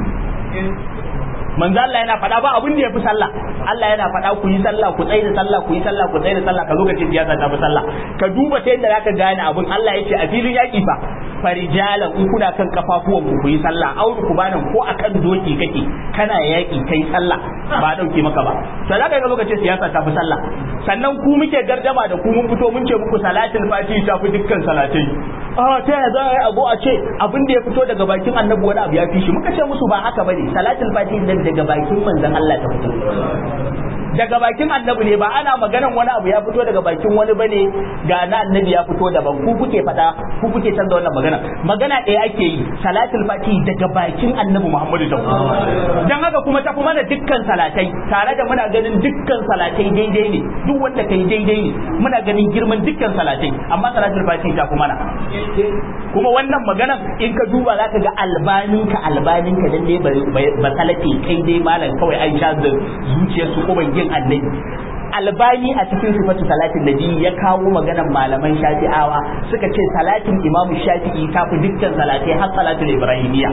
manzo Allah yana faɗa ba abin da ya fi sallah Allah yana faɗa ku yi sallah ku tsaye da sallah ku yi sallah ku tsaye da sallah ka zo ka ce siyasa ta fi sallah ka duba ta yadda zaka gane abin Allah ya ce a filin yaƙi fa farijalan in kuna kan kafafuwan ku ku yi sallah auru ku banan ko akan doki kake kana yaƙi kai sallah ba dauke maka ba to zaka ga lokacin siyasa ta fi sallah sannan ku muke gardama da ku mun fito mun ce muku salatin fati ta fi dukkan salatai a ta yaya za a yi abu a ce abin da ya fito daga bakin annabi wani abu ya fi shi muka ce musu ba haka bane salatin fati nan daga bakin manzon Allah ta fito daga bakin annabi ne ba ana maganan wani abu ya fito daga bakin wani bane ga na annabi ya fito daban ku kuke fada ku kuke canza wannan magana magana ɗaya ake yi salatul fati daga bakin annabi Muhammadu ta dan haka kuma tafi mana dukkan salatai tare da muna ganin dukkan salatai daidai ne duk wanda kai daidai ne muna ganin girman dukkan salatai amma salatul fati ta kuma na kuma wannan maganan in ka duba zaka ga albaninka albaninka dan dai ba salati kai dai malam kawai an sha zuciyar su kuma yin annabi albani a cikin sifatu salatin nabi ya kawo maganan malaman shafi'awa suka ce salatin imamu shafi'i ta fi dukkan salatai har salatul ibrahimiyya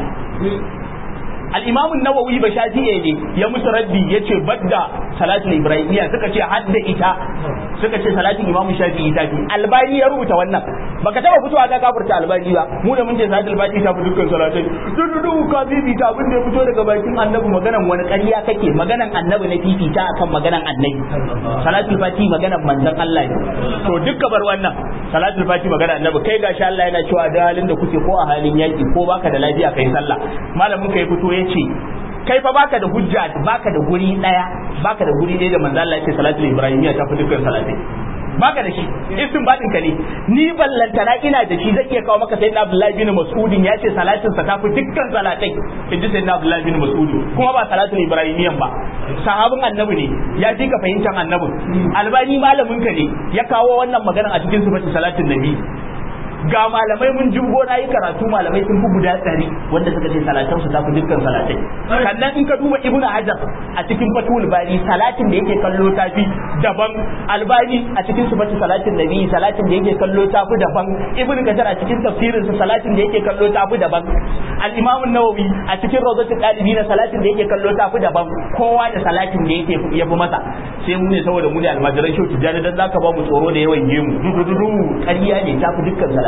al-imam an-nawawi ba shafi'i ne ya musu raddi yace badda salatul ibrahimiyya suka ce hadda ita suka ce salatin imam shafi'i ta fi albani ya rubuta wannan baka taba fitowa ka kafurta albani ba mu da mun ce salatul fati ta fi dukkan salatai dudu ka fifita abin da ya fito daga bakin annabi maganan wani ƙarya kake maganan annabi na fifita akan maganan annabi salatul fati maganan manzon Allah ne to dukka bar wannan salatul fati maganan annabi kai gashi Allah yana cewa da halin da kuke ko a halin yaki ko baka da lafiya kai sallah malamin kai fito yace kai fa baka da hujja baka da guri daya baka da guri daya da manzo Allah yake salatul ibrahimiyya ta fi dukkan salatai baka da shi isin batin ka ne ni ballantana ina da shi zai iya kawo maka sayyidina Abdullahi bin Mas'udin ya ce salatin sa ta fi dukkan salatai inji sayyidina Abdullahi bin Mas'udin kuma ba salatul ibrahimiyyan ba sahabin annabi ne ya ji ka fahimtar annabin albani malamin ka ne ya kawo wannan magana a cikin sifatu salatin nabi ga malamai mun jimgo na yi karatu malamai sun fi guda ɗari wanda suka ce salatan su tafi dukkan salatai sannan in ka duba ibnu hajar a cikin fatul bari salatin da yake kallo tafi daban albani a cikin sifatu salatin nabi salatin da yake kallo tafi daban ibnu kajar a cikin tafsirin sa salatin da yake kallo tafi daban al-imam an-nawawi a cikin rawdatul talibin salatin da yake kallo tafi daban kowa da salatin da yake yafi masa sai mu ne saboda mu ne almajiran shau tijjani dan zaka ba mu tsoro da yawan gemu dududu ƙarya ne tafi dukkan salatai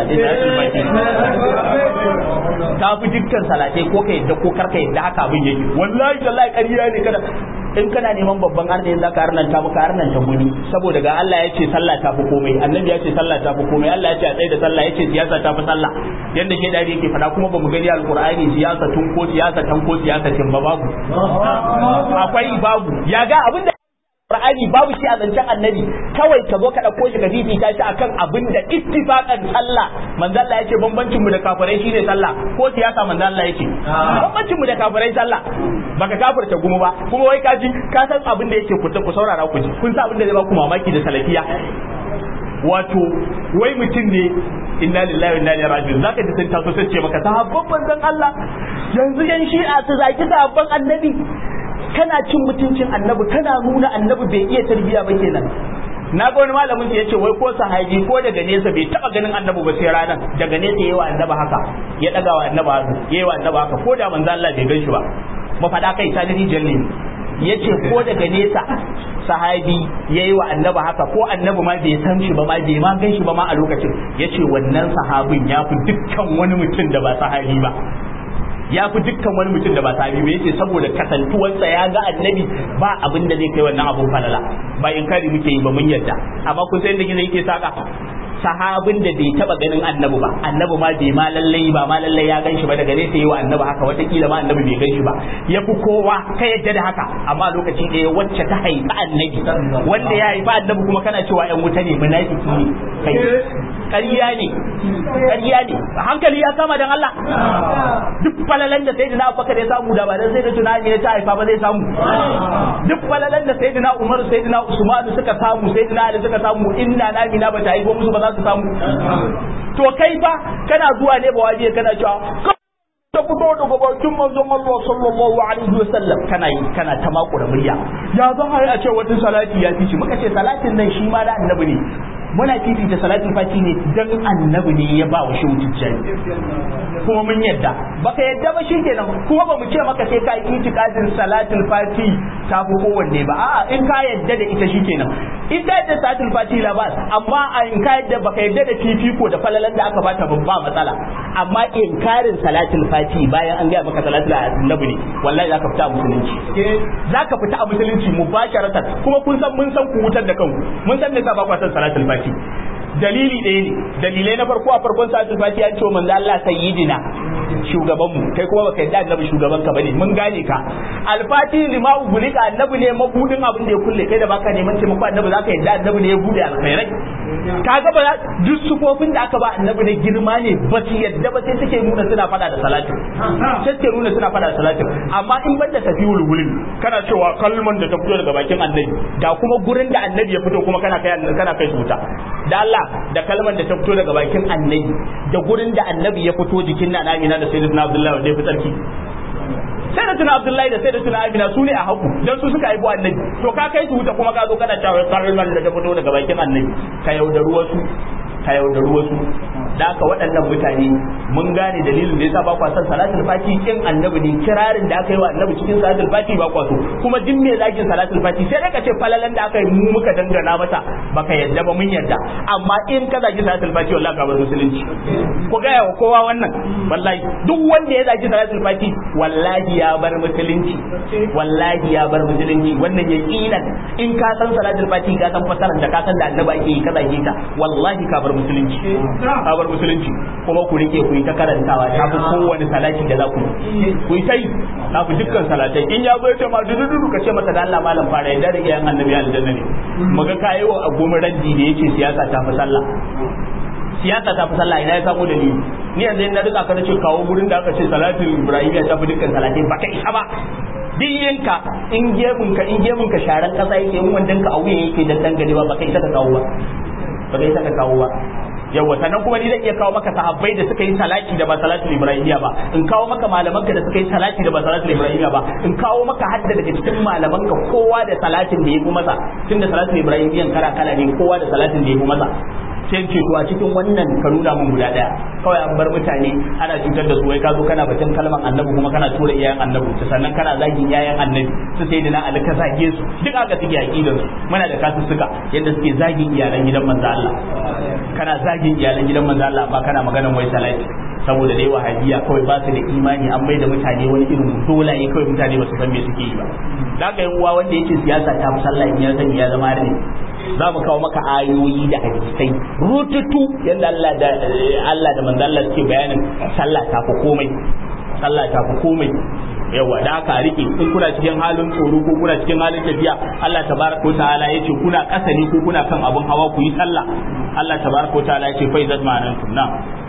ta fi dukkan salatai ko ka yadda ko karka yadda haka abin yake wallahi wallahi ƙarya ne kada in kana neman babban arne za ka arnanta maka arnanta guni saboda ga Allah ya ce sallah ta fi komai annabi ya ce sallah ta fi komai Allah ya ce a tsaye da sallah ya ce siyasa ta fi sallah yanda ke dadi yake faɗa kuma ba mu gani alqur'ani siyasa tun ko siyasa tan ko siyasa tin ba babu akwai babu ya ga abinda Qur'ani babu shi a zancen annabi kawai ka zo ka ɗauko shi ka fifita shi akan abin da ittifaqan sallah manzo Allah yace bambancin mu da kafirai shine sallah ko siyasa manzo Allah yace bambancin mu da kafirai sallah baka kafirta gumu ba kuma wai kaji ka san abin da yake ku ku saurara ku ji kun san abin da zai ba ku mamaki da salafiya wato wai mutum ne inna lillahi wa inna ilaihi raji'un zaka ji sun taso sai ce maka sahabban manzon Allah yanzu yan shi'a su zaki sahabban annabi kana cin mutuncin annabi kana nuna annabi bai iya tarbiya ba kenan na ga wani malamin ya ce wai ko sahabi ko daga nesa bai taba ganin annabi ba sai ranar daga nesa yayi wa annabi haka ya daga wa annabi haka yayi wa annabi haka ko da manzo Allah bai gan shi ba mu faɗa kai ta dani jalle yace ko daga nesa sahabi yayi wa annabi haka ko annabi ma bai san shi ba ma bai ma gan shi ba ma a lokacin yace wannan sahabin ya fi dukkan wani mutum da ba sahabi ba ya fi dukkan wani mutum da ba sahabi ba yace saboda kasantuwarsa ya ga annabi ba abin da zai kai wannan abun falala ba in kari muke yi ba mun yarda amma kun san da gina yake saka sahabin da bai taba ganin annabi ba annabi ma bai ma lallai ba ma lallai ya ganshi ba daga nesa yi wa annabi haka watakila ma annabi bai ganshi ba ya fi kowa ka yadda da haka amma lokaci ɗaya wacce ta haifi annabi wanda ya haifi annabi kuma kana cewa yan wuta ne munafiki ne kai ƙarya ne ƙarya ne hankali ya kama dan Allah duk falalan da sayyidina Abubakar ya samu da ba dan sayyidina tunani ne ta haifa ba zai samu duk falalan da sayyidina Umar sayyidina Usman suka samu sayyidina Ali suka samu inna na mina ba ta haifo musu ba za su samu to kai fa kana zuwa ne ba waje kana cewa ta fito daga bakin manzon Allah sallallahu alaihi wasallam kana yi kana ta makura murya ya zan a ce wata salati ya fi shi muka ce salatin nan shi ma da annabi ne muna fifita salatin fati ne dan annabi ne ya ba wa shi tijjani kuma mun yadda baka yadda ba shi kenan kuma ba mu ce maka sai ka yi itikadin salatin fati ta fi kowanne ba a'a in ka yadda da ita shi kenan in ka yadda salatin fati la ba amma a in ka yadda baka yadda da fifiko da falalan da aka bata ba matsala amma inkarin salatin fati bayan an gaya maka salatin annabi ne wallahi zaka fita a musulunci zaka fita a musulunci mubasharatan kuma kun san mun san ku wutar da kanku mun san me yasa ba ku san salatul fati dalili ɗaya ne dalilai na farko a farkon salatul fati an ce manzo Allah sayyidina shugaban mu kai kuma baka yadda annabi shugaban ka bane mun gane ka alfati lima ugulika annabi ne mabudin abin da ya kulle kai da baka neman taimako annabi zaka yadda annabi ne ya bude alkhairai kaga ba duk sufofin da aka ba annabi ne girma ne ba su yadda ba sai suke nuna suna fada da salatin sai suke nuna suna fada da salatin amma in banda tafi wulwulin kana cewa kalman da ta fito daga bakin annabi da kuma gurin da annabi ya fito kuma kana kai kana kai su wuta da Allah da kalman da ta fito daga bakin annabi da gurin da annabi ya fito jikin na Amina da Sayyidina Abdullahi wanda ya fi tsarki sai da tuna Abdullahi da sai da tuna Amina su ne a haku dan su suka haifu annabi to ka kai su wuta kuma ka zo kana cewa kalman da ta fito daga bakin annabi ka yaudaru wasu ka yaudaru wasu da haka waɗannan mutane mun gane dalilin da yasa ba kwa son salatul fati kin annabi ne kirarin da aka yi wa annabi cikin salatul fati ba kwa so kuma duk me zakin salatul fati sai dai ka ce falalan da aka yi mu muka dangana mata baka yadda ba mun yadda amma in ka zaki salatul fati wallahi ka bar musulunci ku ga wa kowa wannan wallahi duk wanda ya zaki salatul fati wallahi ya bar musulunci wallahi ya bar musulunci wannan yaqinan in ka san salatul fati ka san fasaran da ka san da annabi ake yi ka zaki ta wallahi ka bar musulunci ka bar musulunci kuma ku rike ku yi ta karantawa ta fi kowane salati da za ku yi ku yi ta yi ta fi dukkan salatai in ya zo ya ce ma dudu ka ce masa da Allah malam fara yadda da iyayen annabi aljanna ne muga kayi wa agomin raddi da yace siyasa ta fi sallah siyasa ta fi sallah ina ya samu dalili ni yanzu na duka ka ce kawo gurin da aka ce salatin ibrahimiya ta fi dukkan salatai ba ka isa ba diyyanka in gemun ka in gemun ka sharan kasa yake in wandan ka a wuya yake dan dangane ba ba kai ta kawo ba ba kai ta kawo ba yawa sannan kuma ni zan iya kawo maka sahabbai da suka yi salati da ba salatul ibrahimiya ba in kawo maka malamanka da suka yi salati da ba salatul ibrahimiya ba in kawo maka hadda daga cikin malamanka kowa da salatin da ya fi masa tunda salatul ibrahimiyan kala kala ne kowa da salatin da ya fi masa sai ce to a cikin wannan ka nuna mun guda daya kawai an bar mutane ana cutar da su wai ka zo kana batun kalman annabi kuma kana tura iyayen annabi sannan kana zagin iyayen annabi su sai da na ali ka zage su duk aka suke aqidar su muna da kasussuka yadda suke zagin iyalan gidan manzo Allah kana zagin iyalan gidan manzo Allah ba kana maganan wai salati saboda dai wahabiya kawai ba su da imani an mai da mutane wani irin dolaye kawai mutane ba su san me suke yi ba da ga uwa wanda yake siyasa ta fi sallah in ya sani ya zama ne za mu kawo maka ayoyi da hadisai rututu yadda Allah da Allah da manzo Allah suke bayanin sallah ta fi komai sallah ta fi komai yawa da aka rike in kuna cikin halin tsoro ko kuna cikin halin tafiya Allah tabaraka ta'ala yace kuna kasa ne ko kuna kan abun hawa ku yi sallah Allah tabaraka ta'ala yace fa idan ma'anantum na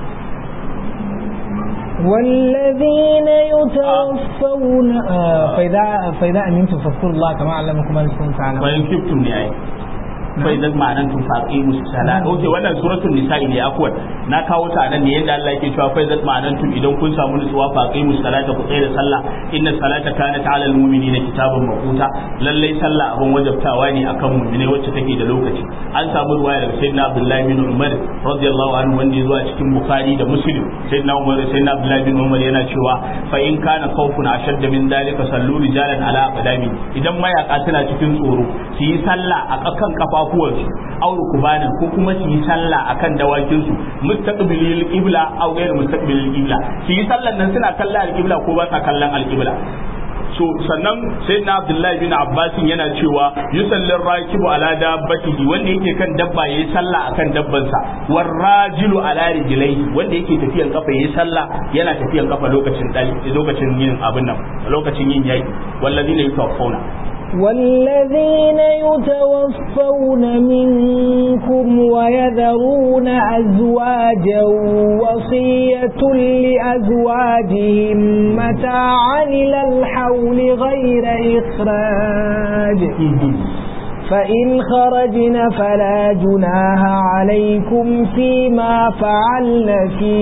والذين يتوفون آه فإذا فإذا أمنتم فاذكروا الله كما علمكم ما لكم تعلمون وإن كنتم يعني fa idan ma'anan tun faƙi musu sala oke wannan suratul nisa'i ne akwai na kawo ta nan ne yadda Allah yake cewa fa idan ma'anan tun idan kun samu nutsuwa faƙi musu salata ku tsaya da sallah inna salata kanat 'alal mu'minina kitaban mawquta lallai sallah abun wajabtawa ne akan mu'mine wacce take da lokaci an samu ruwaya daga sayyidina Abdullah bin Umar radiyallahu anhu wanda zuwa cikin Bukhari da Muslim sayyidina Umar sayyidina Abdullah bin Umar yana cewa fa in kana khawfun ashadda min dalika sallu rijalan ala aqdami idan mayaka suna cikin tsoro su yi sallah a kan kafa kafafuwansu aure kubanan ko kuma su yi sallah akan dawakinsu mustaqbilil qibla aw ghayr mustaqbilil qibla su yi sallan nan suna kallon alqibla ko ba sa kallon alqibla so sannan sai na abdullahi bin abbas yana cewa yusallin rakibu ala dabbatihi wanda yake kan dabba yayi sallah akan dabbansa war rajilu ala rijlaihi wanda yake tafiyan kafa yayi sallah yana tafiyan kafa lokacin lokacin yin abin nan lokacin yin yayi wallazina yutawaffawna والذين يتوفون منكم ويذرون أزواجا وصية لأزواجهم متاعا إلى الحول غير إخراج فإن خرجن فلا جناها عليكم فيما فعلن في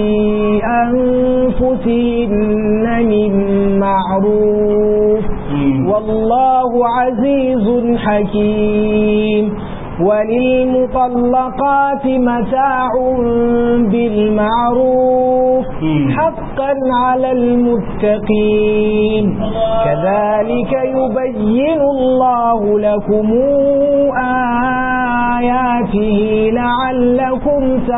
أنفسهن من معروف والله عزيز حكيم وللمطلقات متاع بالمعروف حقا على المتقين كذلك يبين الله لكم آياته لعلكم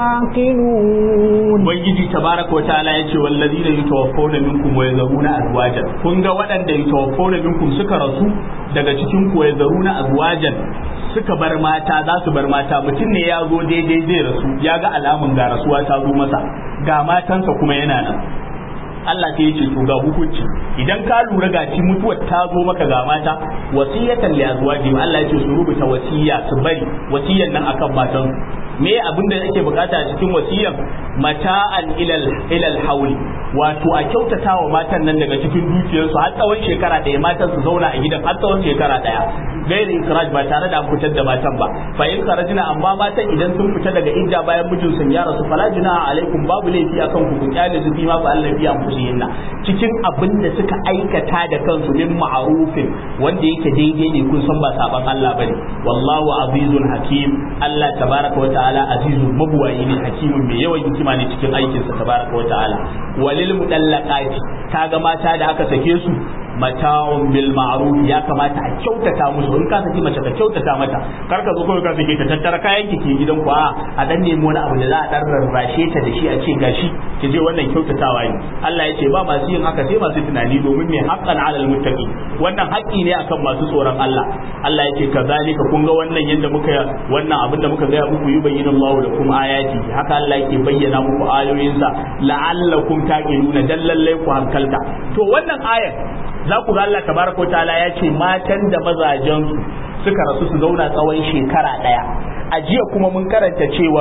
تعقلون ubangiji tabaraka wa ta'ala yace wallazina yatawaffawna minkum wa yazaruna azwajan kun ga waɗanda yatawaffawna minkum suka rasu daga cikin ku yazaruna azwajan suka bar mata za su bar mata mutum ne ya zo daidai zai rasu ya ga alamun ga rasuwa ta zo masa ga matansa kuma yana nan Allah sai ya ce to ga hukunci idan ka lura ga ci mutuwar ta zo maka ga mata wasiyatan li azwaji Allah ya ce su rubuta wasiya su bari wasiyan nan akan matan me abin da yake bukata a cikin wasiyan mata'an ilal ilal hauli wato a kyautata wa matan nan daga cikin dukiyarsu har tsawon shekara ɗaya matan su zauna a gidan har tsawon shekara ɗaya gairi ikraj ba tare da an fitar da matan ba fa in kharajna amma matan idan sun fita daga idda bayan mijin sun ya rasu fala junaha alaikum babu laifi akan ku ku kyale su ma fa Allah biya anfusihinna cikin abin da suka aikata da kansu min ma'rufin wanda yake daidai ne kun san ba saban Allah bane wallahu azizun hakim Allah tabaraka wa ta'ala azizun mabuwayi ne hakimin mai yawan hikima ne cikin aikinsa tabaraka wa ta'ala walil mudallaqati kaga mata da aka sake su mata'un bil ma'ruf ya kamata a kyautata musu in ka saki mace ka kyautata mata kar ka zo kawai ka sake ta tattara kayan ki ke gidan ku a a dan nemi wani abu da za a dan rarrashe ta da shi a ce gashi ki je wannan kyautatawa ne Allah ya ce ba masu yin haka sai masu tunani domin me haqqan 'alal muttaqi wannan haƙƙi ne akan masu tsoron Allah Allah ya ce kazalika kun ga wannan yanda muka wannan abin da muka ga muku yubayyinu Allahu lakum ayati haka Allah yake bayyana muku ayoyinsa la'allakum taqiluna dan lallai ku hankalta to wannan ayar za ku ga Allah tabaraka wa ta'ala ya ce matan da mazajen suka rasu su zauna tsawon shekara daya a jiya kuma mun karanta cewa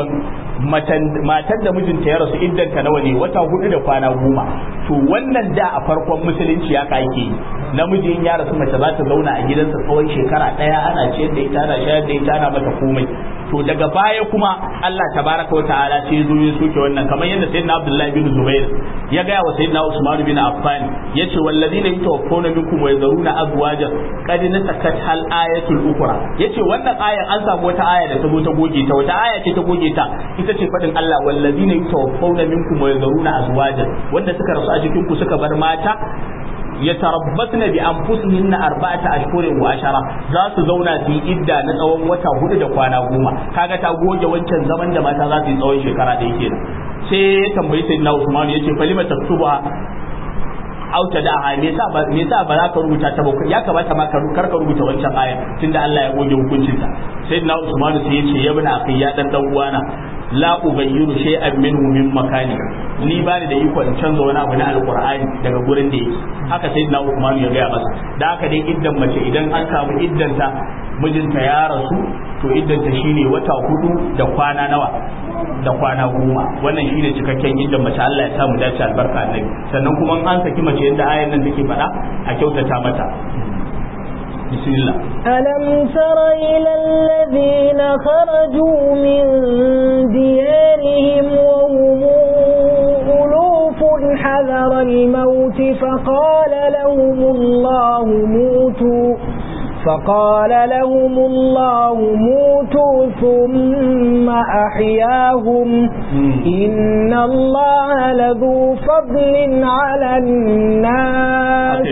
matan da mijinta ya rasu iddanta nawa ne wata hudu da kwana goma to wannan da a farkon musulunci ya ka yake namiji in ya rasu mace za ta zauna a gidansa tsawon shekara daya ana ciyar da ita ana shayar da ita ana mata komai to daga baya kuma Allah tabaraka wa ta'ala sai zo ya soke wannan kamar yadda sayyidina Abdullahi bin Zubair ya ga wa sayyidina Usman bin Affan yace wallazina yatawaffawna minkum wa yazaruna azwajan qad nasakat hal ayatul ukra yace wannan ayan an samu wata aya da ta zo ta goge ta wata aya ce ta goge ta ita ce fadin Allah wallazina yatawaffawna minkum wa yazaruna azwajan wanda suka rasu a cikin ku suka bar mata yatarabbasna bi anfusihinna arba'ata ashhurin wa ashara za su zauna su yi idda na tsawon wata hudu da kwana goma kaga ta goge wancan zaman da mata za su yi tsawon shekara da yake sai ya tambayi sayyidina Usman yace falima taktuba auta da ha me yasa me yasa ba za ka rubuta ta ba ya kamata ma ka kar ka rubuta wancan aya tunda Allah ya goge hukuncin ta sayyidina Usman sai yace ya bani akhi ya dan dan uwana la ughayyiru shay'an minhu min makani ni ba ni da iko in canza wani abu na alqur'ani daga gurin da yake haka sayyidina Usman ya gaya masa da haka dai iddan mace idan an samu iddanta mijinta ya rasu to iddanta shine wata hudu da kwana nawa da kwana goma wannan shine cikakken iddan mace Allah ya sa mu dace albarka annabi sannan kuma an saki mace yadda ayan nan take faɗa a kyautata mata بسم الله ألم تر إلى الذين خرجوا من ديارهم وهم ألوف حذر الموت فقال لهم الله موتوا فقال لهم الله موتوا ثم أحياهم إن الله لذو فضل على الناس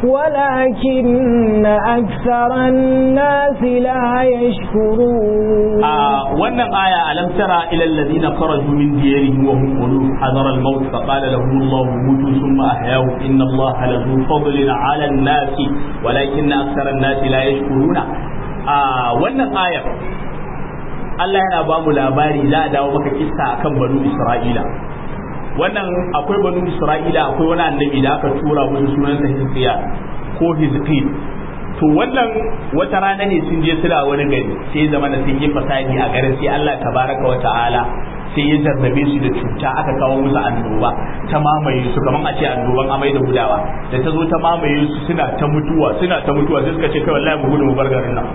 ولكن أكثر الناس لا يشكرون wannan aya alam tara ila alladhina kharaju min diyarihim wa hum qulub hadara al-maut fa qala lahum Allah mutu thumma ahyahum inna Allah lahu fadlun 'ala an-nas walakinna akthara an-nas la yashkuruna a wannan ayar Allah yana ba mu labari za a dawo maka kissa akan banu Isra'ila wannan akwai banu Isra'ila akwai wani annabi da aka tura musu sunansa Hizqiya ko Hizqil to wannan wata rana ne sun je suna wani gari sai zama da sun yi fasadi a garin sai Allah tabaraka wa ta'ala sai ya jarrabe su da cuta aka kawo musu annoba ta mamaye su kaman a ce annoban amai da gudawa da ta zo ta mamaye su suna ta mutuwa suna ta mutuwa sai suka ce kai wallahi mu gudu mu bar garin nan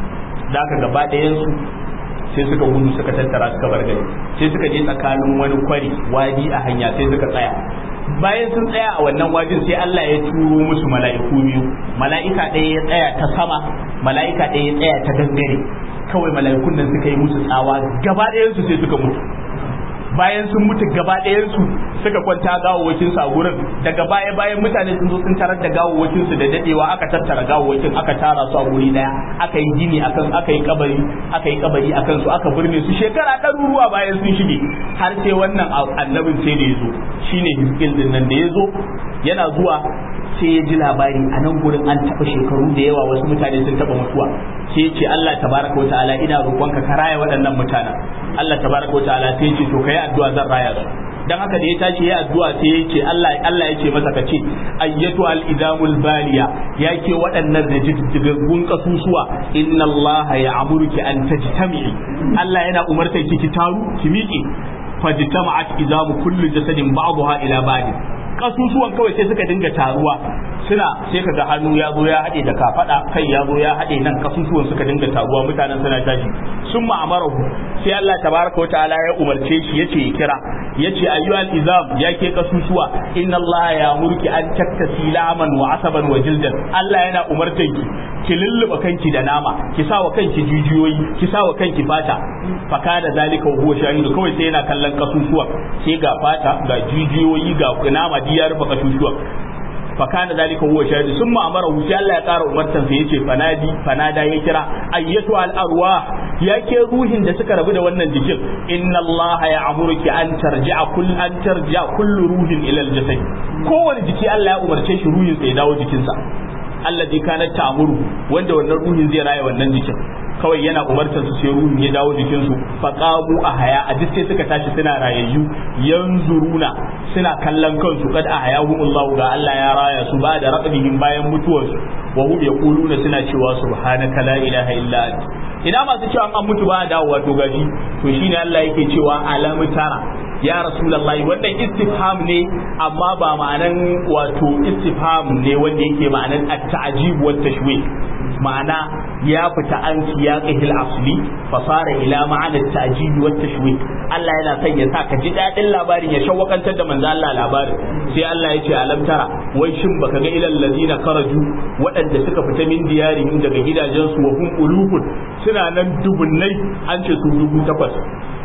da aka gaba ɗayan su sai suka gudu suka tattara suka bar gari sai suka je tsakanin wani kwari wadi a hanya sai suka tsaya bayan sun tsaya a wannan wajin sai Allah ya turo musu mala'iku biyu mala'ika ɗaya ya tsaya ta sama mala'ika ɗaya ya tsaya ta gangare kawai mala'ikun nan suka yi musu tsawa gaba ɗayan su sai suka mutu bayan sun mutu gaba ɗayansu suka kwanta gawawwakin su a gurin daga baya bayan mutane sun zo sun tarar da gawawwakin su da dadewa aka tattara gawawwakin aka tara su a guri daya aka yi gini akan aka yi kabari aka yi kabari akan su aka burne su shekara ɗaruruwa bayan sun shige har sai wannan annabin sai da ya zo shine hiskin din nan da ya zo yana zuwa sai ya ji labari a nan gurin an taɓa shekaru da yawa wasu mutane sun taɓa mutuwa sai ya ce Allah tabaraka wa ta'ala ina roƙonka ka raya waɗannan mutanen Allah tabaraka wa ta'ala sai ya ce to kai addu'a zan raya su dan haka da ya tashi ya addu'a sai ya ce Allah Allah ya ce masa ka ce ayyatu al idamul baliya ya ke waɗannan da jijjigaggun kasusuwa inna Allah ya amurki an tajtami'i Allah yana umartar ki ki taru ki miƙe fajtama'at idamu kullu jasadin ba'daha ila ba'd kasusuwan kawai sai suka dinga taruwa suna sai kaga hannu ya zo ya haɗe da kafada kai ya zo ya haɗe nan kasusuwan suka dinga taruwa mutanen suna tashi sun ma'amarahu sai Allah tabaraka wa ta'ala ya umarce shi yace ya kira yace ayyuhal izam ya ke kasusuwa inna Allah ya murki an taktasi laman wa asaban wa jildan Allah yana umartan ki ki lulluba kanki da nama ki sa wa kanki jijiyoyi ki sa wa kanki fata faka da zalika wa huwa shahidu kawai sai yana kallon kasusuwa sai ga fata ga jijiyoyi ga nama ya rufe kasusuwa fakana zalika huwa shahidu summa amara hu sai Allah ya ƙara umartan sa yace fanadi fanada ya kira ayyatu al arwah yake ruhin da suka rabu da wannan jikin inna Allah ya amuruki an tarji'a kull an tarji'a kullu ruhin ila al jasad kowane jiki Allah ya umarce shi ruhin sa ya dawo jikinsa alladhi kanat ta'muru wanda wannan ruhin zai raya wannan jikin kawai yana umartar su sai ruhin ya dawo jikin su faqamu a haya a duk sai suka tashi suna rayayyu yanzuruna suna kallon kansu kad a haya Allah ga Allah ya raya su ba da raqabihim bayan mutuwarsu wa hum yaquluna suna cewa subhanaka la ilaha illa anta ina masu cewa an mutu ba dawo wato gashi to shine Allah yake cewa alamu tara ya rasulullahi wannan istifham ne amma ba ma'anan wato istifham ne wanda yake ma'anan at-ta'jib wa tashwih ma'ana ya fita an siyaqihil asli fa fara ila ma'ana at-ta'jib wa tashwih Allah yana son ya sa ka ji dadin labarin ya shawwakantar da manzo Allah labarin sai Allah ya ce alam tara wai shin baka ga ilal ladina karaju waɗanda suka fita min diyarihim daga gidajensu wa hum ulufun suna nan dubunnai an ce su dubu takwas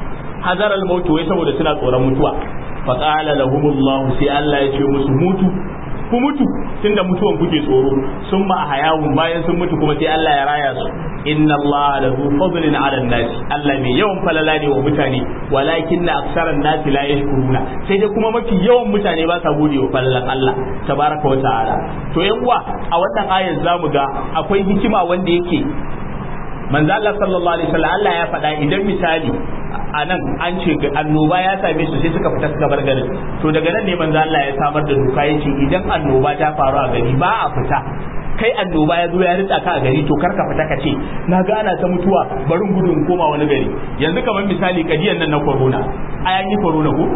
hazar al-maut wai saboda suna tsoron mutuwa fa qala lahumullahu sai Allah ya ce musu mutu ku mutu tunda mutuwan kuke tsoro sun ma hayawun bayan sun mutu kuma sai Allah ya raya su inna Allah lahu fadlin ala nasi Allah mai yawan falala ne wa mutane walakin na aksaran nasi la yashkuruna sai dai kuma mafi yawan mutane ba sa gode wa falalan Allah tabaraka wa ta'ala to yan uwa a wannan ayar zamu ga akwai hikima wanda yake manzo Allah sallallahu alaihi wasallam Allah ya faɗa idan misali a nan an ce annoba ya same su sai suka fita suka bar garin to daga nan ne manzo Allah ya samar da doka yace idan annoba ta faru a gari ba a fita kai annoba ya zo ya ritsa ka a gari to karka fita ka ce na ga ana ta mutuwa barin gudun koma wani gari yanzu kamar misali kadiyan nan na corona a yi corona ko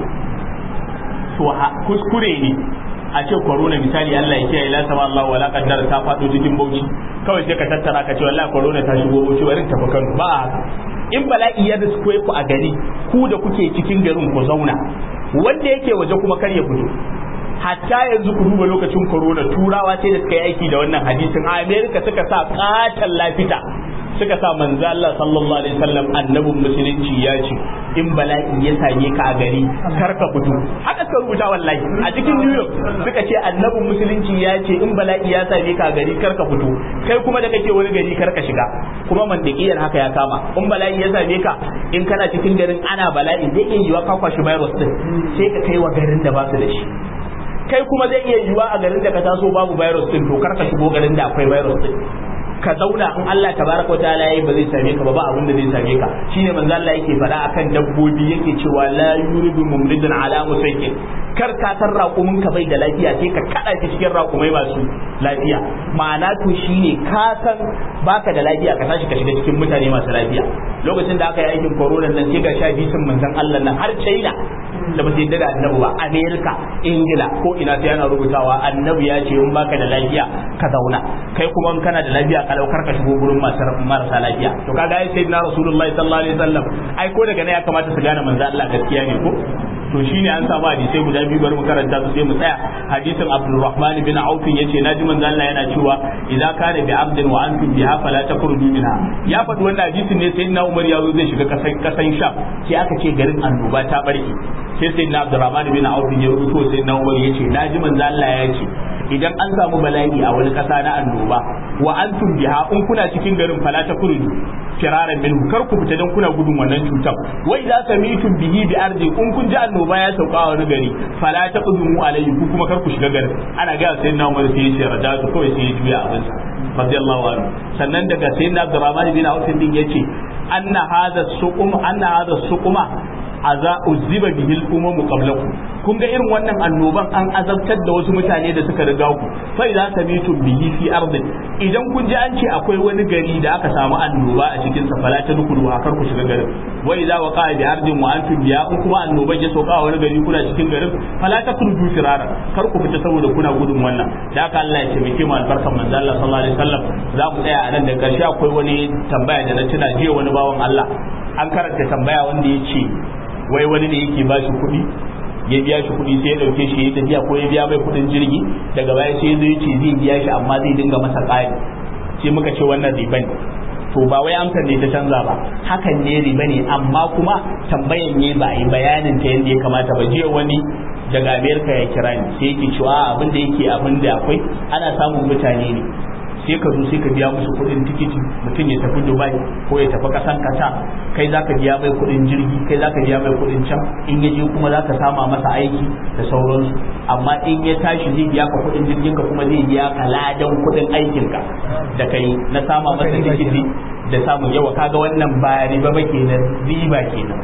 to kuskure ne a ce corona misali Allah ya kiyaye la sama Allah wala qaddar ta fado cikin bauchi kawai sai ka tattara ka ce wallahi corona ta shigo bauchi bari ta Kano ba haka in bala'i ya risko ku a gari ku da kuke cikin garin ku zauna wanda yake waje kuma kar ya fito hatta yanzu ku duba lokacin corona turawa sai da suka yi aiki da wannan hadisin a America suka sa katan lafita suka sa manzo Allah sallallahu alaihi wasallam annabin musulunci ya ce in bala'i ya same ka a gari kar ka fito haka suka rubuta wallahi a cikin New York suka ce annabin musulunci ya ce in bala'i ya same ka a gari kar ka fito kai kuma da kake wani gari kar ka shiga kuma mandikiyar haka ya kama in bala'i ya same ka in kana cikin garin ana bala'i zai iya yiwa ka kwashi virus din sai ka kai wa garin da ba su da shi kai kuma zai iya yiwa a garin da ka taso babu virus din to kar ka shigo garin da akwai virus din ka zauna in Allah tabaraka wa ta'ala yayi ba zai same ka ba ba abin da zai same ka shine manzo Allah yake faɗa akan dabbobi yake cewa la yuridu mumridun ala musaykin kar ka san raƙumin ka bai da lafiya sai ka kada shi cikin raƙumai masu lafiya ma'ana to shine ka san baka da lafiya ka tashi ka shiga cikin mutane masu lafiya lokacin da aka yi aikin corona nan sai ga sha bisin manzon Allah nan har China da ba su yadda da annabi ba Amerika Ingila ko ina sai yana rubutawa annabi ya ce in baka da lafiya ka zauna kai kuma in kana da lafiya ka daukar ka shigo gurin marasa lafiya to kaga ai sayyidina rasulullahi sallallahu alaihi wasallam ai ko daga nan ya kamata su gane manzo Allah gaskiya ne ko to shine an samu hadisai guda biyu bari mu karanta su sai mu tsaya hadisin Abdulrahman bin Auf yace naji manzo Allah yana cewa idza kana bi abdin wa antum biha fala takhruju minha ya faɗi wannan hadisin ne sayyidina Umar ya zo zai shiga kasan kasan Sham sai aka ce garin annoba ta barke sai sayyidina Abdulrahman bin Auf ya rubuto sayyidina Umar yace naji manzo Allah ya ce idan an samu bala'i a wani ƙasa na annoba wa antum biha in kuna cikin garin fala ta kurudu firaran minhu kar ku fita dan kuna gudun wannan cutar wa idza samitum bihi bi ardi in kun ji annoba ya sauka a wani gari fala ta qudumu alayhi ku kuma kar ku shiga garin ana ga sai na Umar sai ya ce rajatu kawai sai ya juya abin sa radiyallahu anhu sannan daga sayyidina Abdurrahman bin Auf din yace anna hadha suqum anna hadha suquma aza uzziba bihil umamu qablakum kun ga irin wannan annoban an azabtar da wasu mutane da suka riga ku fa idza samitum bihi fi ardin idan kun ji an ce akwai wani gari da aka samu annoba a cikin sa fala tadkhulu ha kar ku shiga garin wa idza waqa bi ardin wa antum biya in kuma annoban ya sauka a wani gari kuna cikin garin fala takhruju firara kar ku fita saboda kuna gudun wannan da haka Allah ya taimake mu albarkan manzo Allah sallallahu alaihi wasallam za mu tsaya a nan da karshe akwai wani tambaya da na tuna jiya wani bawan Allah an karanta tambaya wanda ya ce wai wani ne yake ba shi kuɗi ya biya shi kuɗi sai ya ɗauke shi ya tafiya ko ya biya mai kuɗin jirgi daga baya sai ya zo ya ce zai biya shi amma zai dinga masa ƙari sai muka ce wannan riba ne to ba wai amsar ne ta canza ba hakan ne riba ne amma kuma tambayan ne ba a yi bayanin ta yadda ya kamata ba jiya wani daga amerika ya kira ni sai yake cewa abin da yake abin da akwai ana samun mutane ne sai ka zo sai ka biya musu kuɗin tikiti mutum ya tafi dubai ko ya tafi ƙasan kata kai za ka biya mai kuɗin jirgi kai za ka biya mai kuɗin can in ya je kuma za ka sama masa aiki da sauransu amma in ya tashi zai biya ka kuɗin jirgin ka kuma zai biya ka ladan kuɗin aikin ka da kai na sama masa tikiti da samun yawa kaga wannan ba riba ba kenan riba kenan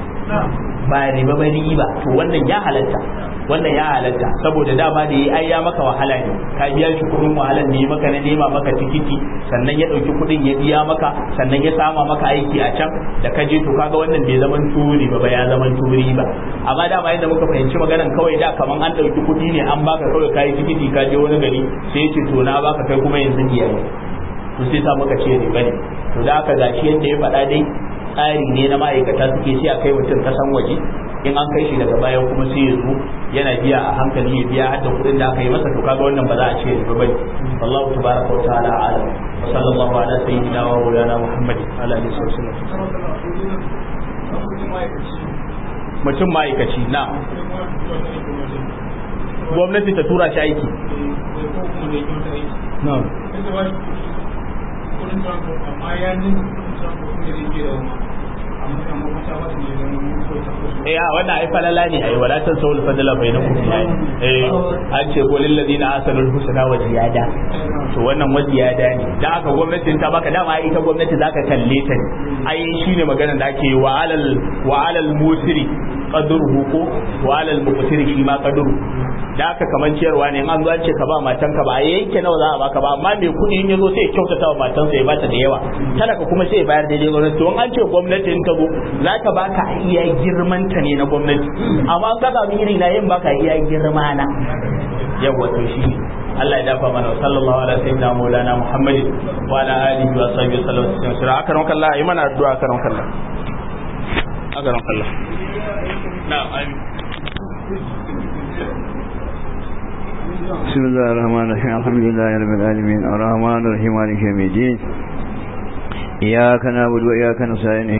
ba riba ba riba to wannan ya halatta wannan ya halatta saboda dama da yi ai ya maka wahala ne ka biya shi kuɗin wahalar ne maka na nema maka tikiti sannan ya ɗauki kuɗin ya biya maka sannan ya sama maka aiki a can da ka je to kaga wannan bai zaman turi ba ya zaman turi ba amma dama yadda muka fahimci maganan kawai da kaman an ɗauki kuɗi ne an baka kawai kayi tikiti ka je wani gari sai ya ce to na baka kai kuma yanzu biya to sai sa muka ce riba ne to da aka gashi yadda ya faɗa dai tsari ne na ma'aikata suke sai a kai mutum kasan waje in an kai shi daga baya kuma sai ya zo yana biya a hankali ya biya hadda kuɗin da aka yi masa to kaga wannan ba za a ce riba bane wallahu tabaraka wa ta'ala alam wa sallallahu ala sayyidina wa maulana muhammadin ala alihi wa sallam mutum ma'aikaci na gwamnati ta tura shi aiki no eh a wannan ai falala ne ai wala tan sawul fadala bainakum ai eh an ce ko lil ladina asalul husna wa ziyada to wannan wa ziyada ne dan haka gwamnatin ta baka dama ai ita gwamnati zaka kalle ta ai shine maganar da ake wa alal wa alal musiri qadruhu ko wa alal muqtiri shi ma qadru da haka kaman ciyarwa ne an zo an ce ka ba matan ka ba a yanke nawa za a baka ba amma mai kuɗi in yazo sai ya kyautata wa matansa ya bata da yawa talaka kuma sai ya bayar da gwamnati to an ce gwamnati in ka zo za ka baka a iya girman ta ne na gwamnati amma ka ga iri na yin baka iya girma na yawa to shi Allah ya dafa mana sallallahu alaihi sayyidina maulana muhammadin wa ala alihi wa sahbihi sallallahu alaihi wasallam aka ran kallah yi mana addu'a aka ran kallah aka ran kallah na'am amin بسم الله الرحمن الرحيم الحمد لله رب العالمين الرحمن الرحيم مالك يوم الدين إياك نعبد وإياك نستعين